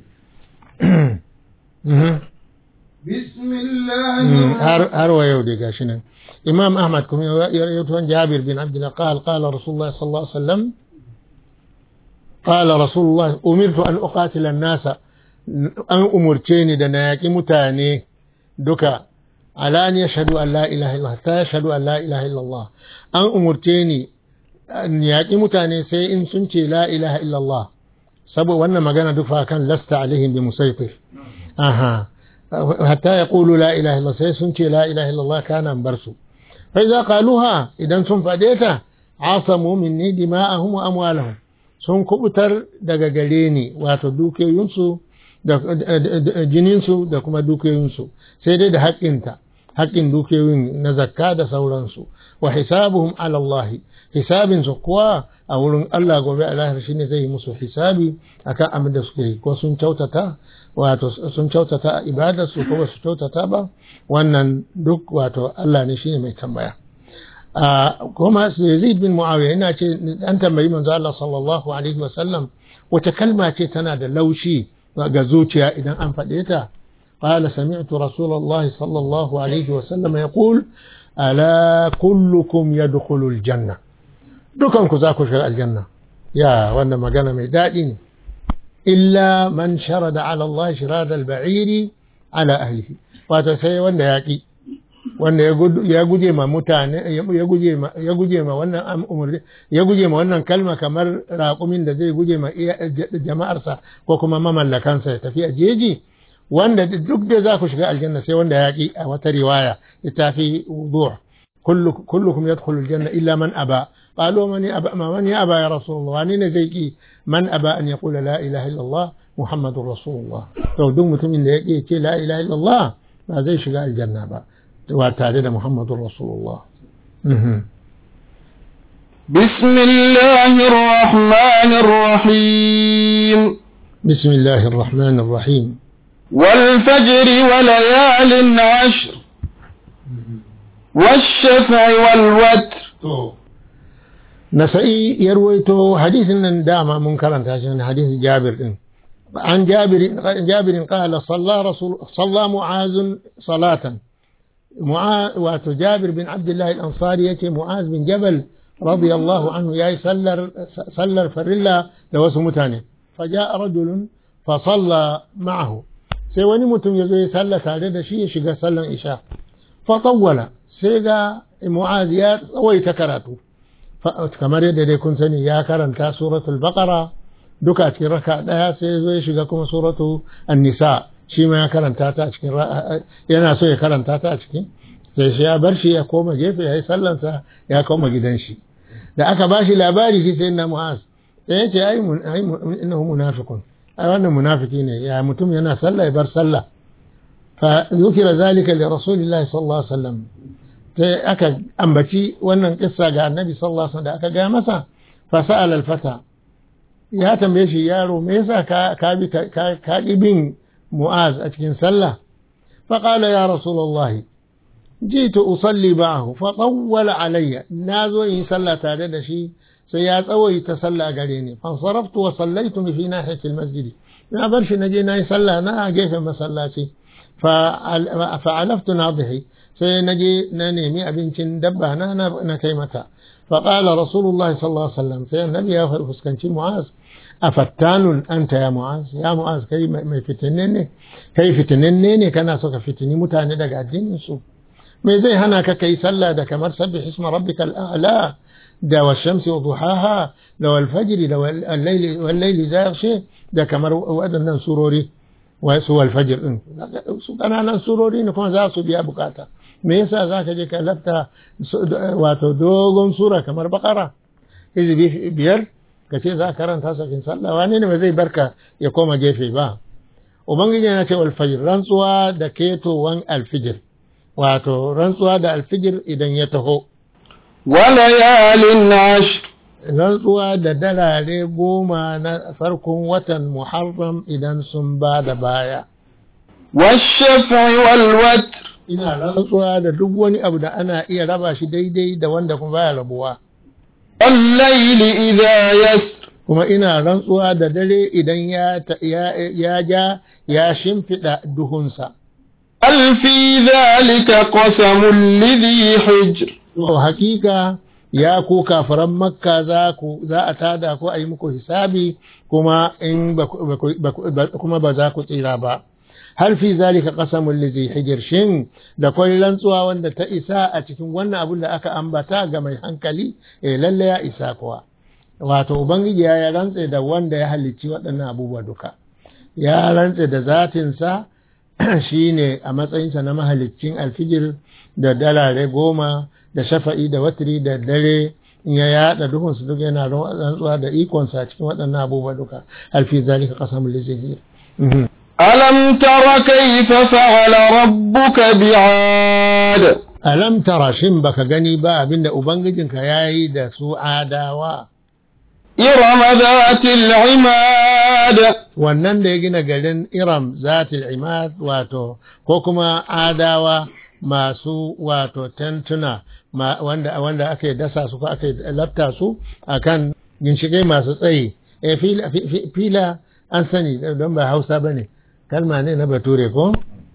har wa yau dai gashi nan imam ahmad kuma ya rawaito jabir bin abdullah qala qala rasulullah sallallahu alaihi wasallam قال رسول الله أمرت أن أقاتل الناس an umurce ni da na yaƙi mutane duka ala an yashhadu an la ilaha illallah ta yashhadu an la ilaha illallah an umurce ni in yaƙi mutane sai in sun ce la ilaha illallah saboda wannan magana duk fa kan lasta alaihim bi musaytir aha hatta yaqulu la ilaha illallah sai sun ce la ilaha illallah kana bar su fa idza qaluha idan sun fade ta asamu minni dima'ahum wa amwalahum sun kubutar daga gare ni wato dukiyoyinsu da jininsu da kuma dukiyoyinsu sai dai da haƙƙinta haƙƙin dukiyoyin na zakka da sauransu wa hisabuhum ala Allah hisabin su kuwa a wurin Allah gobe a lahir shine zai yi musu hisabi akan abin da suke yi ko sun kyautata wato sun kyautata a ibadar su ko ba su kyautata ba wannan duk wato Allah ne shine mai tambaya kuma Yazid bin Muawiya ina ce an tambayi manzo Allah sallallahu alaihi wa sallam wace kalma ce tana da laushi ga zuciya idan an faɗe ta قال سمعت رسول الله صلى الله عليه وسلم يقول ألا كلكم يدخل الجنة dukanku za ku shiga aljanna ya wannan magana mai daɗi ne illa man sharada ala Allah shirada al-ba'iri ala ahlihi wato sai wanda ya ki wanda ya guje ma mutane ya guje ma ya guje ma wannan umurni ya guje ma wannan kalma kamar raƙumin da zai guje ma jama'arsa ko kuma mamallakansa ya tafi a jeji wanda duk da za ku shiga aljanna sai wanda ya ki a wata riwaya ita fi wudu' kullukum yadkhulu aljanna illa man aba قالوا من أبى من يأبى يا رسول الله وأنين زيكي من أبى أن يقول لا إله إلا الله محمد رسول الله لو دم من يكي لا إله إلا الله ما زي شقاء الجنة با وتعالى محمد رسول الله بسم الله الرحمن الرحيم بسم الله الرحمن الرحيم والفجر وليال عشر والشفع والوتر نسائي يرويته حديث من دام منكرا عشان حديث جابر عن جابر جابر قال صلى رسول صلى معاذ صلاة معاذ وجابر بن عبد الله الأنصاري يتي معاذ بن جبل رضي الله عنه يا سلر سلر فرلا لوسو متاني فجاء رجل فصلى معه sai wani mutum ya zo ya salla tare da shi ya shiga sallan isha fa tawwala sai ga mu'az ya tsawaita karatu kamar yadda dai kun sani ya karanta suratul baqara duka a cikin raka ɗaya sai zo ya shiga kuma suratu an-nisa shi ma ya karanta ta a cikin yana so ya karanta ta a cikin sai shi ya bar shi ya koma gefe ya yi sallansa ya koma gidan shi da aka ba shi labari shi sai na mu'az sai ya ce ai innahu munafiqun ai wannan munafiki ne ya mutum yana sallah ya bar sallah fa zukira zalika li rasulillahi sallallahu alaihi wasallam sai aka ambaci wannan kissa ga annabi sallallahu alaihi wasallam da aka ga masa fa sa'ala al-fata ya tambaye shi yaro me yasa ka ka bi ka bin mu'az a cikin sallah fa qala ya rasulullahi jitu usalli ba'ahu fa tawwala alayya nazo in sallah tare da shi sai ya tsawaita sallah gare ni fa saraftu wa sallaitu fi nahiyati almasjid na bar shi naje nayi sallah na a gefen masallaci fa fa alaftu nadhihi sai naje na nemi abincin dabba na na kai mata fa qala rasulullah sallallahu alaihi wasallam sai annabi ya fuskanci mu'az afattanun anta ya mu'az ya mu'az kai mai fitinin ne kai fitinin ne kana so ka fitini mutane daga addinin su me zai hana ka kai sallah da kamar sabbih isma rabbikal a'la da washamsi wa duhaha da wal fajr da wal layli wal layli zaghshi da kamar waɗannan surori wa su wal fajr din su kananan surori ne kuma za su biya bukata me yasa za ka je ka lafta wato dogon sura kamar bakara hizbi biyar ka ce za ka karanta sakin sallah wani ne ba zai barka ya koma gefe ba ubangiji yana ce wal fajr rantsuwa da ketowan alfijir wato rantsuwa da alfijir idan ya taho. Walayalin ash Rantsuwa da dalare goma na farkon watan Muharram idan sun ba da baya. Washafi walwatr Ina rantsuwa da duk wani abu da ana iya raba shi daidai da wanda kuma baya rabuwa. Allaili idha yasr Kuma ina rantsuwa da dare idan ya ja ya shimfiɗa duhunsa. هل في ذلك قسم لذي حجر To hakika ya ku kafaran makka za ku za a tada ku a yi muku hisabi kuma in kuma ba za ku tsira ba har fi zalika qasamul lizi hijr shin da kwai rantsuwa wanda ta isa a cikin wannan abun da aka ambata ga mai hankali eh lalle ya isa kuwa wato ubangiji ya rantse da wanda ya halicci waɗannan abubuwa duka ya rantse da zatinsa shi ne a matsayinsa na mahaliccin alfijir da dalare goma da shafa'i da watiri da dare in ya yada duhunsu duk yana rantsuwa da ikonsa a cikin waɗannan abubuwa duka alfi zalika qasamul lizahir ألم تر كيف فعل ربك بعاد alam tara shin baka gani ba abinda ubangijinka yayi da su adawa إرم ذات العماد wannan da ya gina garin Iram zatil imad wato ko kuma adawa masu wato tentuna ma, wanda, wanda aka dasa su ko aka lafta su akan ginshiƙai masu tsayi e fila, fi- fila an sani don ba hausa ba ne kalma ne na bature ko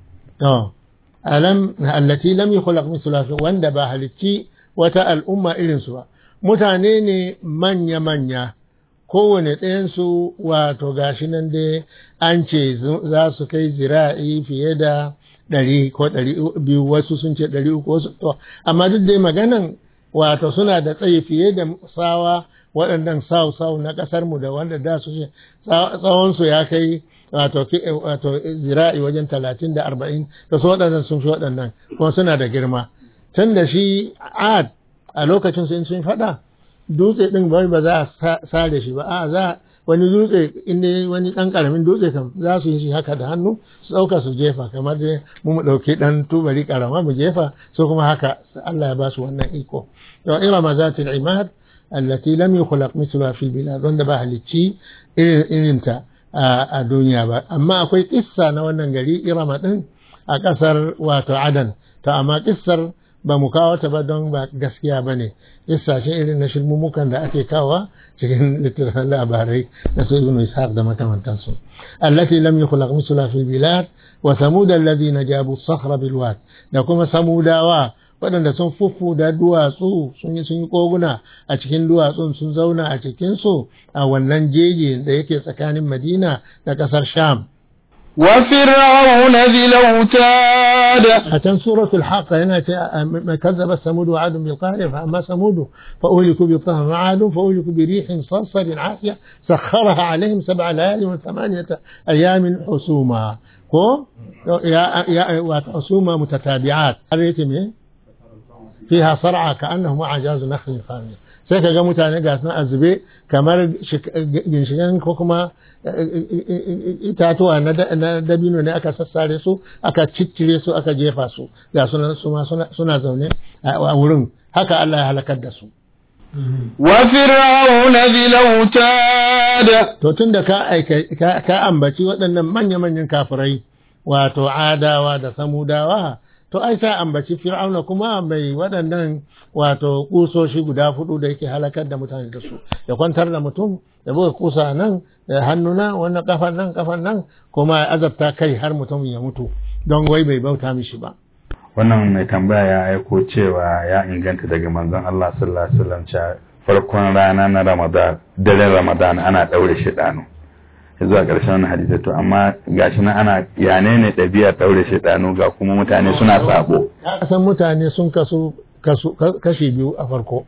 to alam allati lam yukhlaq mithluha wanda ba halicci wata al'umma irin su ba mutane ne manya manya kowane ɗayansu wato gashi nan dai an ce za su kai zira'i fiye da ɗari ko ɗari biyu wasu sun ce ɗari uku wasu to amma duk dai maganan wato suna da tsayi fiye da sawa waɗannan sau sau na ƙasar mu da wanda da su ce tsawonsu ya kai wato wato zira'i wajen talatin da arba'in da su waɗannan sun fi waɗannan kuma suna da girma tun da shi ad a lokacin sun sun faɗa dutse ɗin bai ba za a sare shi ba a za wani dutse inda wani ɗan ƙaramin dutse kam za su yi shi haka da hannu su ɗauka su jefa kamar dai mu mu ɗauki ɗan tubali ƙarama mu jefa su kuma haka Allah ya ba su wannan iko to irama zatil imad allati lam yukhlaq mithluha fil bilad wanda ba halicci irin ta a duniya ba amma akwai kissa na wannan gari irama ɗin a ƙasar wato adan to amma kissar ba mu kawo ta ba don ba gaskiya ba ne lissashe irin na shirmumukan da ake kawa cikin littattafan labarai na su ibn ishaq da makamantansu allati lam yukhlaq misla fil bilad wa samud alladhina jabu sakhra bil wad da kuma samudawa waɗanda sun fufu da duwatsu sun yi sun yi koguna a cikin duwatsun sun zauna a cikin su a wannan jeji da yake tsakanin madina da ƙasar sham وفرعون ذي الأوتاد أتن سورة الحق هنا ما كذب ثمود وعاد بالقارعة فأما ثمود فأهلكوا بالطهر وعاد فأهلكوا بريح صرصر عاتية سخرها عليهم سبع ليال وثمانية أيام حسوما كو يا يا حسوما متتابعات الريتم فيها صرعى كأنه أعجاز نخل خامية sai ka ga mutane ga sun azube kamar ginshigan ko kuma itatuwa na dabino ne aka sassare su aka ciccire su aka jefa su ga sunan su ma suna zaune a wurin haka Allah ya halakar da su وفرعون ذي الأوتاد to tun da ka ka ambaci waɗannan manya-manyan kafirai wato adawa da samudawa to ai sa ambaci fir'auna kuma mai waɗannan wato kusoshi guda hudu da yake halakar da mutane da su ya kwantar da mutum ya buga kusa nan da hannuna wannan kafan nan kafan nan kuma ya azabta kai har mutum ya mutu don wai bai bauta mishi ba wannan mai tambaya ya aiko cewa ya inganta daga manzon Allah sallallahu alaihi wasallam cewa farkon rana na Ramadan daren Ramadan ana daure shedanu zuwa ƙarshen wannan hadisi to amma gashi nan ana yane ne ɗabi'ar daure shedanu ga kuma mutane suna sabo san mutane sun kasu kashi biyu a farko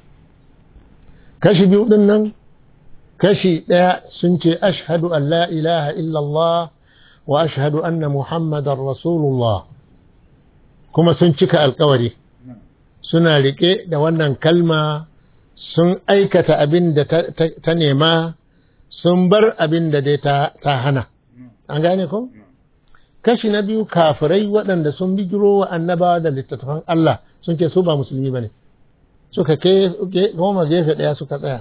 kashi biyu din nan kashi ɗaya sun ce ashhadu an la ilaha illallah wa ashhadu anna muhammadar rasulullah kuma sun cika alkawari suna riƙe da wannan kalma sun aikata abin da ta nema sun bar abin da dai ta hana an gane ko kashi na biyu kafirai waɗanda sun bijiro wa annabawa da littattafan Allah sun ce su ba musulmi ba ne suka goma gefe ɗaya suka tsaya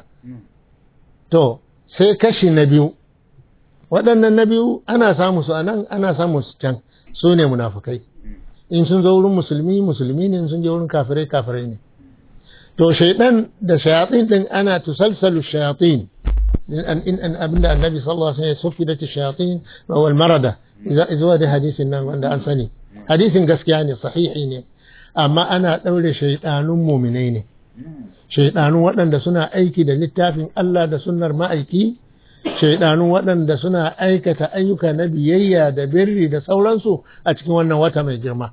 to sai kashi na biyu waɗannan na biyu ana samu su a nan ana samu su can su ne munafukai in sun zo wurin musulmi musulmi ne sun je wurin kafirai kafirai ne to shaidan da shayatin din ana tusalsalu shayatin in an abinda annabi sallallahu alaihi wasallam ya sufi da shayatin wal marada zuwa da hadisin nan wanda an sani hadisin gaskiya ne sahihi ne amma ana daure shaidanun muminai ne shaidanun waɗanda suna aiki da littafin Allah da sunnar ma'aiki shaidanun waɗanda suna aikata ayyuka na biyayya da birri da sauransu a cikin wannan wata mai girma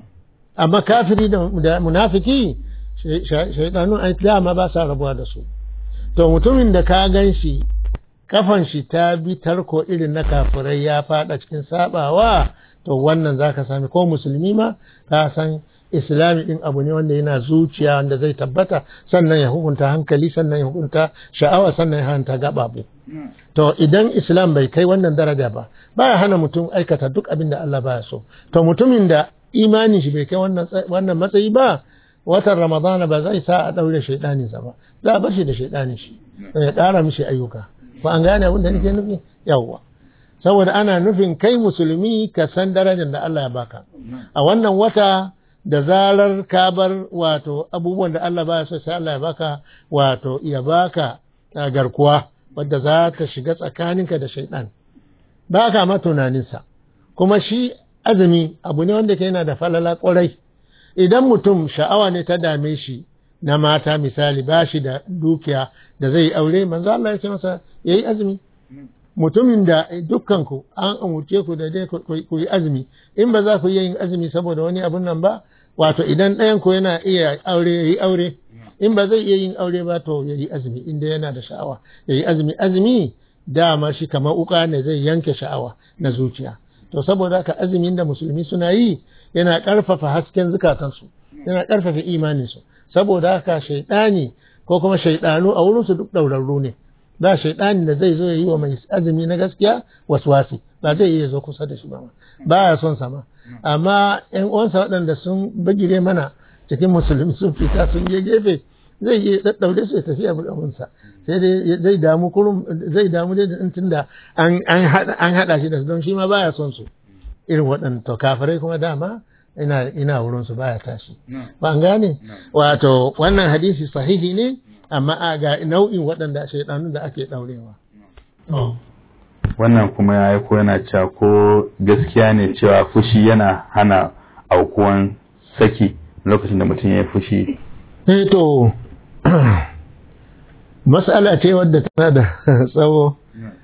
amma kafiri da munafiki shaidanun ai dama ba sa rabuwa da su to mutumin da ka gan shi kafan shi ta bi tarko irin na kafirai ya fada cikin sabawa to wannan zaka sami ko musulmi ma ka san islami din abu ne wanda yana zuciya wanda zai tabbata sannan ya hukunta hankali sannan ya hukunta sha'awa sannan ya hanta gababu to idan islam bai kai wannan daraja ba baya hana mutum aikata duk abin da Allah baya so to mutumin da imanin shi bai kai wannan matsayi ba watan ramadana ba zai sa a daure shaidanin sa ba za a bar shi da shaidanin shi ya ƙara mishi ayyuka ba an gane abin da nake nufi yawwa saboda ana nufin kai musulmi ka san darajar da Allah ya baka a wannan wata da zarar ka bar wato abubuwan da Allah baya so sai Allah ya baka wato ya baka garkuwa wadda za ta shiga tsakaninka da shaidan ba ka ma tunaninsa kuma shi azumi abu ne wanda ke yana da falala kwarai idan mutum sha'awa ne ta dame shi na mata misali ba shi da dukiya da zai aure manzo Allah ya ce masa yayi azumi mutumin da dukkanku an umurce ku da dai ku yi azumi in ba za ku yi yin azumi saboda wani abun nan ba wato idan ɗayan ku yana iya aure yayi aure in ba zai iya yin aure ba to yayi azumi inda yana da sha'awa yayi azumi azumi dama shi kamar uka ne zai yanke sha'awa na zuciya to saboda haka azumin da musulmi suna yi yana ƙarfafa hasken zukatansu yana ƙarfafa imaninsu saboda haka shaiɗani ko kuma shaiɗanu a wurinsu duk ɗaurarru ne ba shaiɗani da zai zo ya yi wa mai azumi na gaskiya waswasi ba zai iya zo kusa da shi ba ba ya son sama amma ƴan uwansa waɗanda sun bagire mana cikin musulmi sun fita sun je gefe zai iya daddaure su ya tafi abinsa sai dai zai damu kurum zai damu dai da tunda an an hada shi da su don shi ma baya son su irin waɗanda to kafirai kuma dama ina ina wurin su baya tashi ba an gane wato wannan hadisi sahihi ne amma a ga nau'in waɗanda shaidanu da ake daurewa wannan kuma ya ko yana cewa ko gaskiya ne cewa fushi yana hana aukuwan saki lokacin da mutum ya yi fushi eh to mas'ala ce wadda tana da tsawo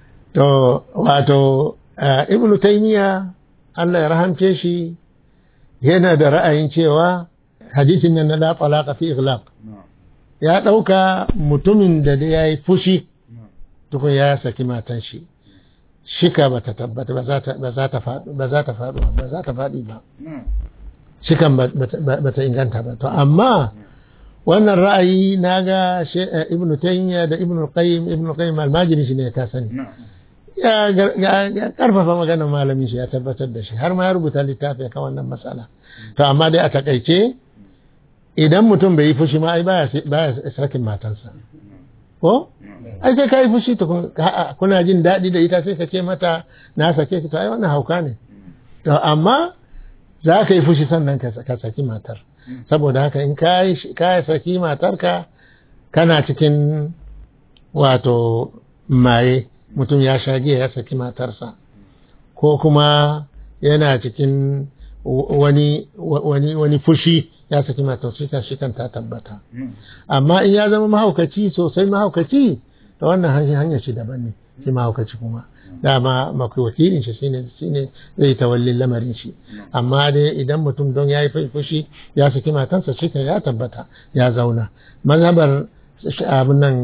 to wato ibn taymiya Allah ya rahamce shi yana da ra'ayin cewa hadisin nan na la talaqa fi ighlaq ya ɗauka mutumin da ya yi fushi tukun ya saki matan shi shika ba ta tabbata ba za ta faɗi ba za ta faɗi ba za ta faɗi ba shikan ba ta inganta ba to amma wannan ra'ayi na ga ibn taymiya da ibn qayyim ibn qayyim almajiri shi ne ka sani ya karfafa maganar malamin shi ya tabbatar da shi har ma ya rubuta littafi kan wannan matsala to amma dai a takaice idan mutum bai yi fushi ma ai baya sakin matansa ko ai sai ka yi fushi to kuna jin daɗi da ita sai ka ce mata na sake ki to ai wannan hauka ne to amma za ka yi fushi sannan ka saki matar saboda haka in ka yi saki matarka kana cikin wato maye mutum ya sha giya ya saki matarsa ko kuma yana cikin wani wani wani fushi ya saki matar shi kan ta tabbata amma in ya zama mahaukaci sosai mahaukaci da wannan hanyar shi daban ne shi mahaukaci kuma dama makai wakilin shi shine shine zai tawalli lamarin shi amma dai idan mutum don ya yi fushi ya saki matansa shi kan ya tabbata ya zauna mazhabar abin nan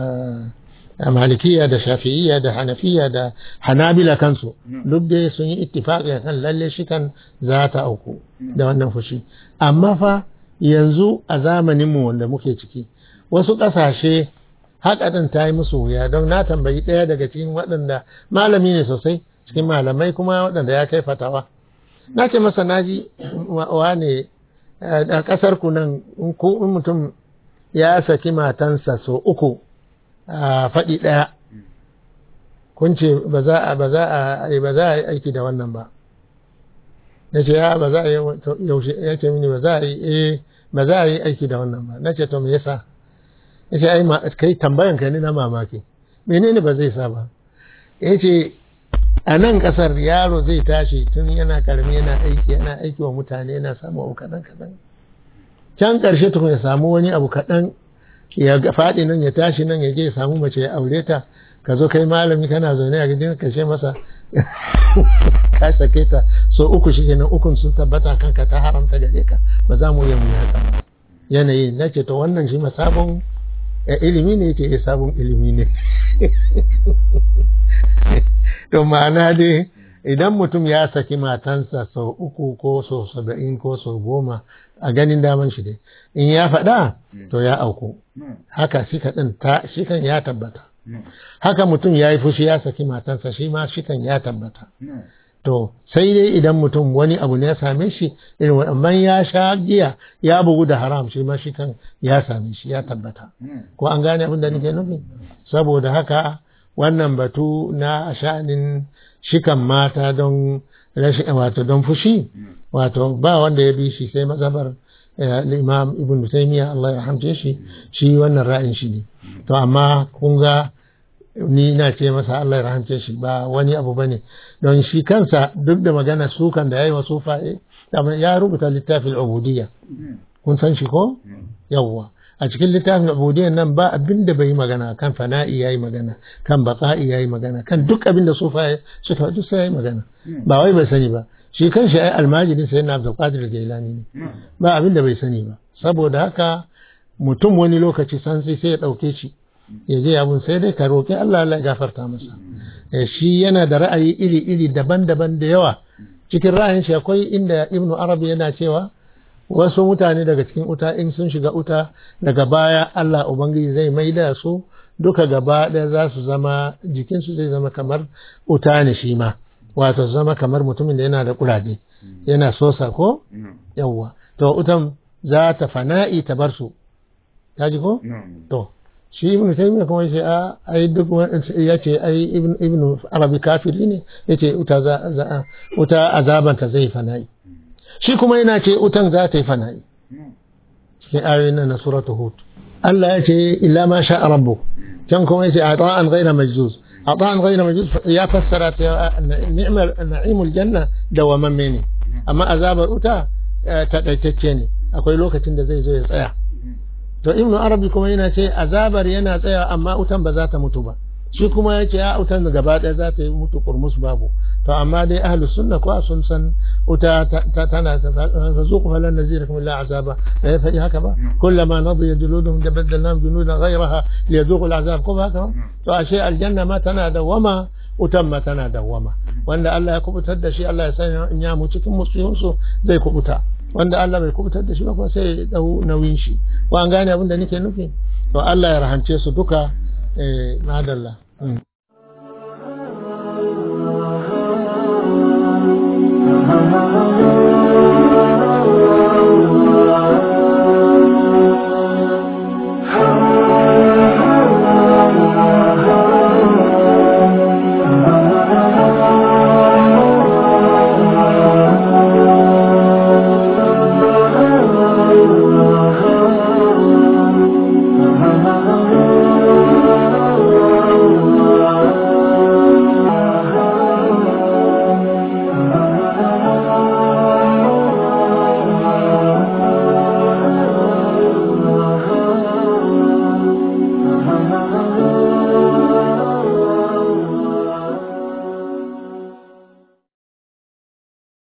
malikiya da shafi'iyya da hanafiya da hanabila kansu duk dai sun yi ittifaqi kan lalle shi kan za ta auku da wannan fushi amma fa yanzu a zamanin mu wanda muke ciki wasu ƙasashe haƙaɗin ta yi musu wuya don na tambayi ɗaya daga cikin waɗanda malami ne sosai cikin malamai kuma waɗanda ya kai fatawa na ce masa naji wa ne a ƙasar ku nan in mutum ya saki matansa so uku a faɗi ɗaya kun ce ba za a ba za a ba za a yi aiki da wannan ba na ce ya ba za a yi yaushe ya ce mini ba za a yi eh ba za a yi aiki da wannan ba na ce to me yasa ya ce ai kai tambayan ka ne na mamaki menene ba zai sa ba ya ce a nan kasar yaro zai tashi tun yana karami yana aiki yana aiki wa mutane yana samu abu kaɗan kaɗan can ƙarshe tukun ya samu wani abu kaɗan ya faɗi nan ya tashi nan ya je ya samu mace ya aure ta ka zo kai malami kana zaune a gidan kashe masa ka sake ta so uku shi kenan ukun sun tabbata kanka ta haramta gare ka ba za mu yi mu haka ba yanayi na ce to wannan shi ma sabon ilimi ne yake sabon ilimi ne to ma'ana dai idan mutum ya saki matansa sau uku ko sau saba'in ko sau goma a ganin daman shi dai in ya faɗa to ya auku haka shi kaɗin shi kan ya tabbata haka mutum ya yi fushi ya saki matansa shi ma shi kan ya tabbata to sai dai idan mutum wani abu ne ya same shi irin wannan ya sha giya ya bugu da haram shi ma shi kan ya same shi ya tabbata ko an gane abin da nake nufi saboda haka wannan batu na sha'anin shikan mata don rashin wato don fushi wato ba wanda ya bi shi sai mazhabar imam ibn taymiya Allah ya hamce shi shi wannan ra'ayin shi ne to amma kun ga ni na ce masa Allah ya rahamce shi ba wani abu bane don shi kansa duk da magana sukan da yayi wa sufaye ya rubuta littafin ubudiyya kun san shi ko yawwa a cikin littafin ubudiyyan nan ba abin da bai magana kan fana'i yayi magana kan baqa'i yayi magana kan duk abin da sufaye suka duk sai yayi magana ba wai bai sani ba shi kanshi ai almajiri sai na Abdul Qadir Jailani ne ba abin da bai sani ba saboda haka mutum wani lokaci san sai sai ya dauke shi ya je abun sai dai ka roƙi Allah Allah ya gafarta masa shi yana da ra'ayi iri-iri daban-daban da yawa cikin ra'ayin shi akwai inda Ibn Arabi yana cewa wasu mutane daga cikin uta in sun shiga uta daga baya Allah Ubangiji zai maida su duka gaba ɗaya za su zama jikinsu zai zama kamar uta ne shi ma wato zama kamar mutumin da yana da kuraje yana sosa ko yawwa to utan za ta fana'i ta bar su ta ji ko to shi ibn taymiya kuma yace a ai duk ya ce ai ibn ibn arabi kafiri ne yace uta za za uta azaban ta zai fana'i shi kuma yana ce utan za ta yi fana'i cikin ayoyin na suratu hud Allah ya ce illa ma sha rabbuk can kuma yace ata'an ghayra majzuz ata'an ghayra majzuz ya fassara ta ni'mal na'imul janna da wa ne amma azabar uta ta daitacce ne akwai lokacin da zai zo ya tsaya to ibnu arabi kuma yana ce azabar yana tsaya amma utan ba za ta mutu ba shi kuma ya ce ya wutan da gaba ɗaya za ta yi mutu kurmus babu to amma dai ahlu sunna ko sun san wuta tana ta zuku falan nazira kuma la azaba da ya faɗi haka ba kullama nadiya juluduhum da baddalnahum juludan ghayraha liyazuqu al'azab ko ba haka ba to ashe aljanna ma tana dawwama wutan ma tana dawwama wanda Allah ya kubutar da shi Allah ya sanya in ya mu cikin musulunsu zai kubuta wanda Allah bai kubutar da shi ba kuma sai ya dau nauyin shi ko an gane abin da nake nufi to Allah ya rahance su duka eh madalla ha ha ha